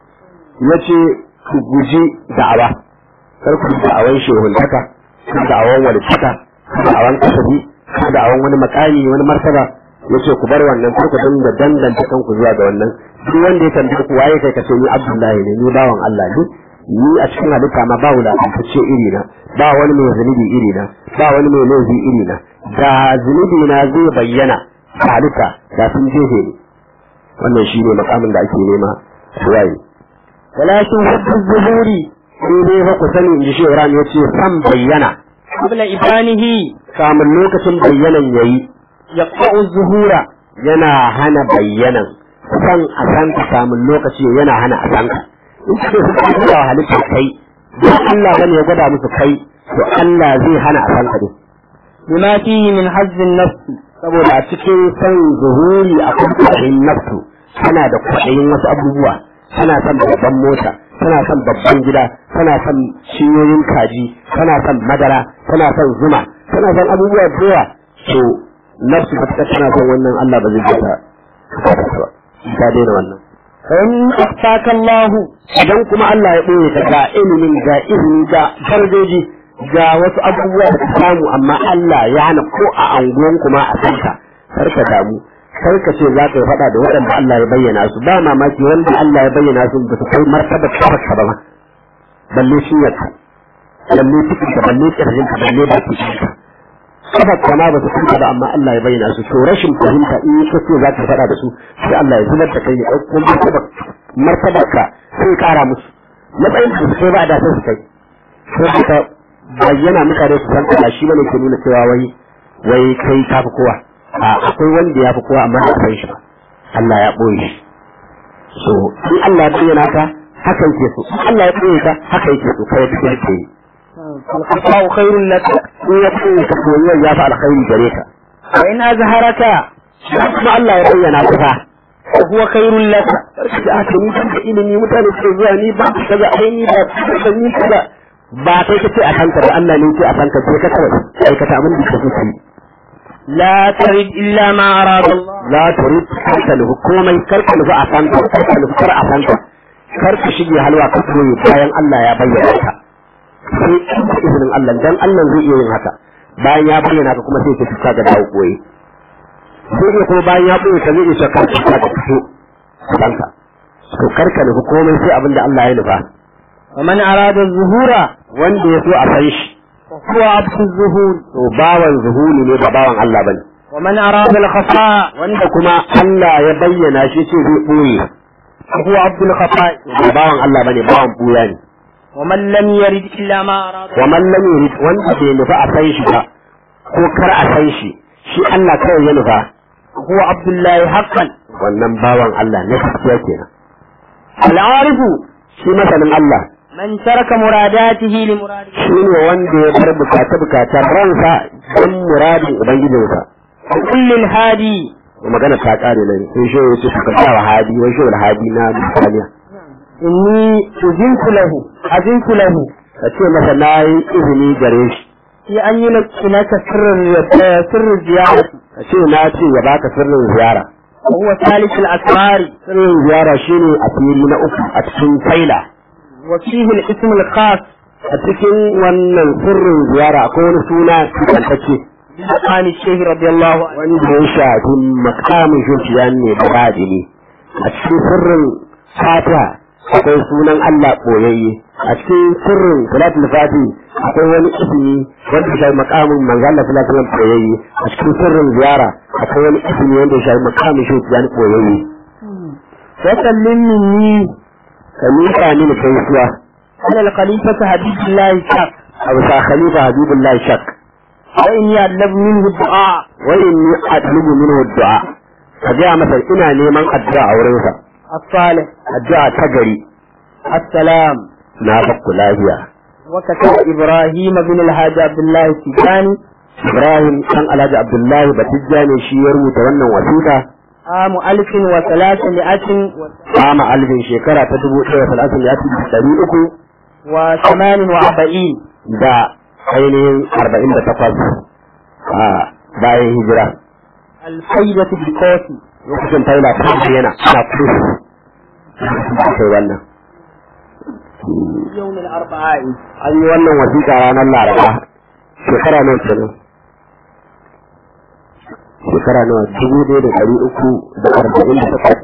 yace ku guji da'awa kar ku da'awan shehuntaka ku da'awan walitaka ku da'awan kasabi ku da'awan wani makami wani martaba yace ku bar wannan kar ku dinga danganta kanku zuwa ga wannan duk wanda ya tambaye ku waye kai kace ni Abdullahi ne ni bawan Allah ne ni a cikin halitta ma ba wulakantacce iri na ba wani mai zunubi iri na ba wani mai laifi iri na da zunubi na zai bayyana a halitta da sun jefe ni wannan shi ne makamin da ake nema waye ولكن حب الظهور sai dai fa ku sani in ji shehu ya ce san bayyana قبل إبانه kamun lokacin bayyanan yayi يقطع الظهور yana hana bayyanan san a san ka samun lokaci yana hana a san ka in ka su ka gwada wa halittar kai ba Allah bane ya gwada musu kai to Allah zai hana a san ka ne بما فيه من حظ النفس saboda a cikin san zuhuri a kwaɗayin nafsu tana da kwaɗayin wasu abubuwa tana son babban mota tana son babban gida tana son ciyoyin kaji tana son madara tana son zuma tana son abubuwa da yawa to nafsu ba ta tana son wannan Allah ba zai ji ta ba ta daina wannan فإن أخفاك الله idan kuma Allah ya ɓoye ta ga ilimin ga izini ga darajoji ga wasu abubuwa da ka samu amma Allah ya hana ko a anguwan kuma a san ka kar ka damu kar ka ce za ka yi faɗa da waɗanda Allah ya bayyana su ba mamaki wanda Allah ya bayyana su ba su kai martaba kafarka ba ma balle shinyarka balle cikinka balle ƙirjinka balle bakinka kafarka ma ba su kai ba amma Allah ya bayyana su to rashin fahimta in ka ce za ka faɗa da su sai Allah ya zubar da kai ya ɗauko martaba martabarka sai ya ƙara musu matsayin da su kai ba da sai su kai sai ka bayyana mutane su san ka shi bane ke nuna cewa wai wai kai ka fi kowa a akwai wanda ya fi kowa amma ba san shi ba Allah ya ɓoye shi so in Allah ya bayyana ka haka yake so in Allah ya ɓoye ka haka yake so kai da kake yi فالخفاء خير لك in ya ɓoye ka to ya fi alkhairi gare ka وإن أظهرك kuma Allah ya bayyana ka fa فهو خير لك da aka ni da ilimi mutane suke zuwa ni ba ka kaza ai ni ba ka ni kaza ba kai kace a kanka ba Allah ne yake a kanka sai ka kawai aikata abin da kake so لا ترد إلا ما أراد الله la turid karka nufi komai karka nufi a sanka karka nufi kar a sanka karka shige halwa ka koyi bayan Allah ya bayyana ka sai in da izinin Allah dan Allah zai iya yin haka bayan ya bayyana ka kuma sai ka fita ga dawo koyi sai iya kuma bayan ya koyi ka zai iya karka fita ga fito sanka to karka nufi komai sai abin da Allah ya nufa ومن أراد الظهور wanda ya so a san shi فهو عبد الظهور to bawan zuhuli ne ba bawan Allah bane ومن أراد الخفاء wanda kuma Allah ya bayyana shi ce zai boye فهو عبد الخفاء ba bawan Allah bane bawan buya ne ومن لم يرد إلا ما أراد wa man lam yurid wanda bai nufa a san shi ba ko kar a san shi shi Allah kawai ya nufa هو عبد الله حقا wannan bawan Allah ne gaskiya kenan العارف shi masanin Allah من ترك مراداته لمراده shi ne wanda ya bar bukata bukatar ransa don muradin ubangijinsa وكل الهادي magana ta kare nan sai shi ya ce ka sa wa hadi wai shi wal hadi na misaliya إني أذنت له أذنت له ka ce masa na yi izini gare shi في أن يلقنك سر الر- سر الزيارة ka ce na ce ya baka sirrin ziyara وهو ثالث الأسرار sirrin ziyara shine a fili na uku a cikin faila وفيه الاسم الخاص a cikin wannan sirrin ziyara akwai wani suna tukantacce بمقام الشيخ رضي الله عنه wanda ya shafi makamin shuciya ne da badini a cikin sirrin fatiha akwai sunan Allah ɓoyayye a cikin sirrin salatul fati akwai wani ismi wanda ya shafi makamin manzo Allah sallallahu alaihi wasallam ɓoyayye a cikin sirrin ziyara akwai wani ismi wanda ya shafi makamin shuciya ne ɓoyayye وسلم مني ka miƙa mini gaisuwa على الخليفة حبيب الله الشاق a bisa khalifa habibullahi shak وإني أطلب منه الدعاء wa inni atlubu minhu du'a ka ga masa ina neman addu'a a wurinsa الصالح addu'a ta gari السلام na bakku lafiya وكتب إبراهيم بن الحاج عبد الله التجاني Ibrahim dan Alhaji Abdullahi Batijja ne shi ya rubuta wannan wasiƙa عام ألف وثلاثمائة kama alfin shekara ta dubu ɗaya da talatin ya fi ɗari uku وثمان وأربعين da ainihin arba'in da takwas a bayan hijira الفيدة بالكوفي lokacin faila ta yana ana kudu kai wannan يوم الأربعاء an yi wannan wasiƙa ranar laraba shekara nawa kenan shekara nawa dubu ɗaya da ɗari uku da arba'in da takwas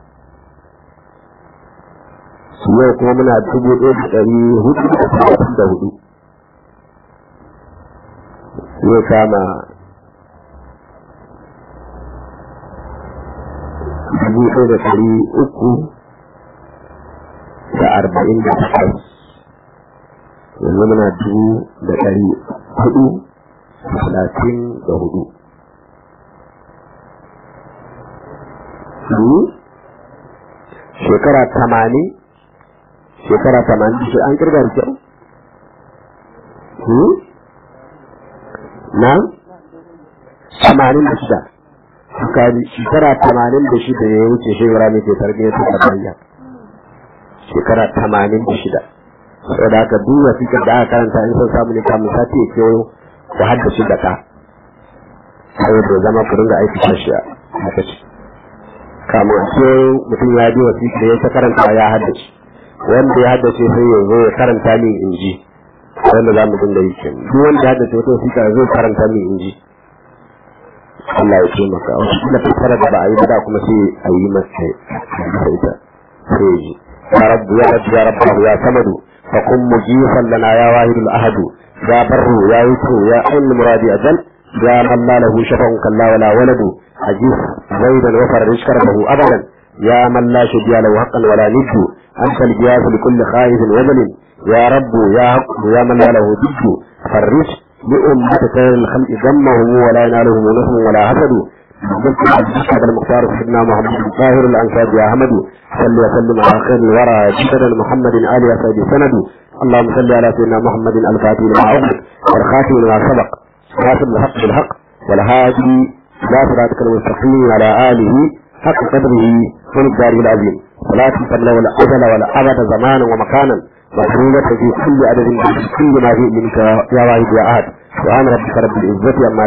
yau kuma muna dubu ɗaya da ɗari hudu da talatin da hudu zai kama dubu ɗaya da ɗari uku da arba'in da takwas yanzu muna dubu da ɗari hudu da talatin da hudu shekara tamanin shekara tamanin shi an kirga da kyau na tamanin da shida kaji shekara tamanin da shida ya wuce shekara mai ke tarbiyyar ta bayyana shekara tamanin da shida saboda haka duk wasiƙar da aka karanta in son samu ne kamun sati ya kewayo ku haddace da ka saboda zama ku ringa aiki da shi a lokaci kamun a kewayo mutum ya bi wasiƙar ya ta karanta ya haddace wanda ya haddace sai ya zo ya karanta min in ji wanda za mu dinga yi kenan duk wanda ya haddace wata wasiƙa zai karanta min in ji Allah ya taimaka wasu kila fassara da ba a yi ba da kuma sai a yi masa ita sai ya ji يا رب يا رب يا رب يا سمد فقم مجيفا لنا يا واحد الأحد يا بر يا يسر يا عين مرادي أجل يا من لا له شفع كلا ولا ولد عجيز زيدا وفرج كربه أبدا يا من لا شبيا له حقا ولا ند أنت الجياس لكل خائف وجل يا رب يا حق يا من لا له ضد فرج لأمة خير الخلق ذمهم ولا ينالهم نصر ولا حسد هذا المختار سيدنا محمد الطاهر الانصار يا احمد صل وسلم على خير الورى جدد محمد ال يا سيدي سند اللهم صل على سيدنا محمد الفاتح لما عقد والخاتم لما سبق ناصر الحق بالحق والهادي الى صراطك المستقيم على اله حق قدره ومقداره العظيم ولا تنسى ولا ازل ولا ابد زمانا ومكانا مكروبة في كل عدد في كل ما في منك يا واحد يا احد سبحان ربك رب العزة عما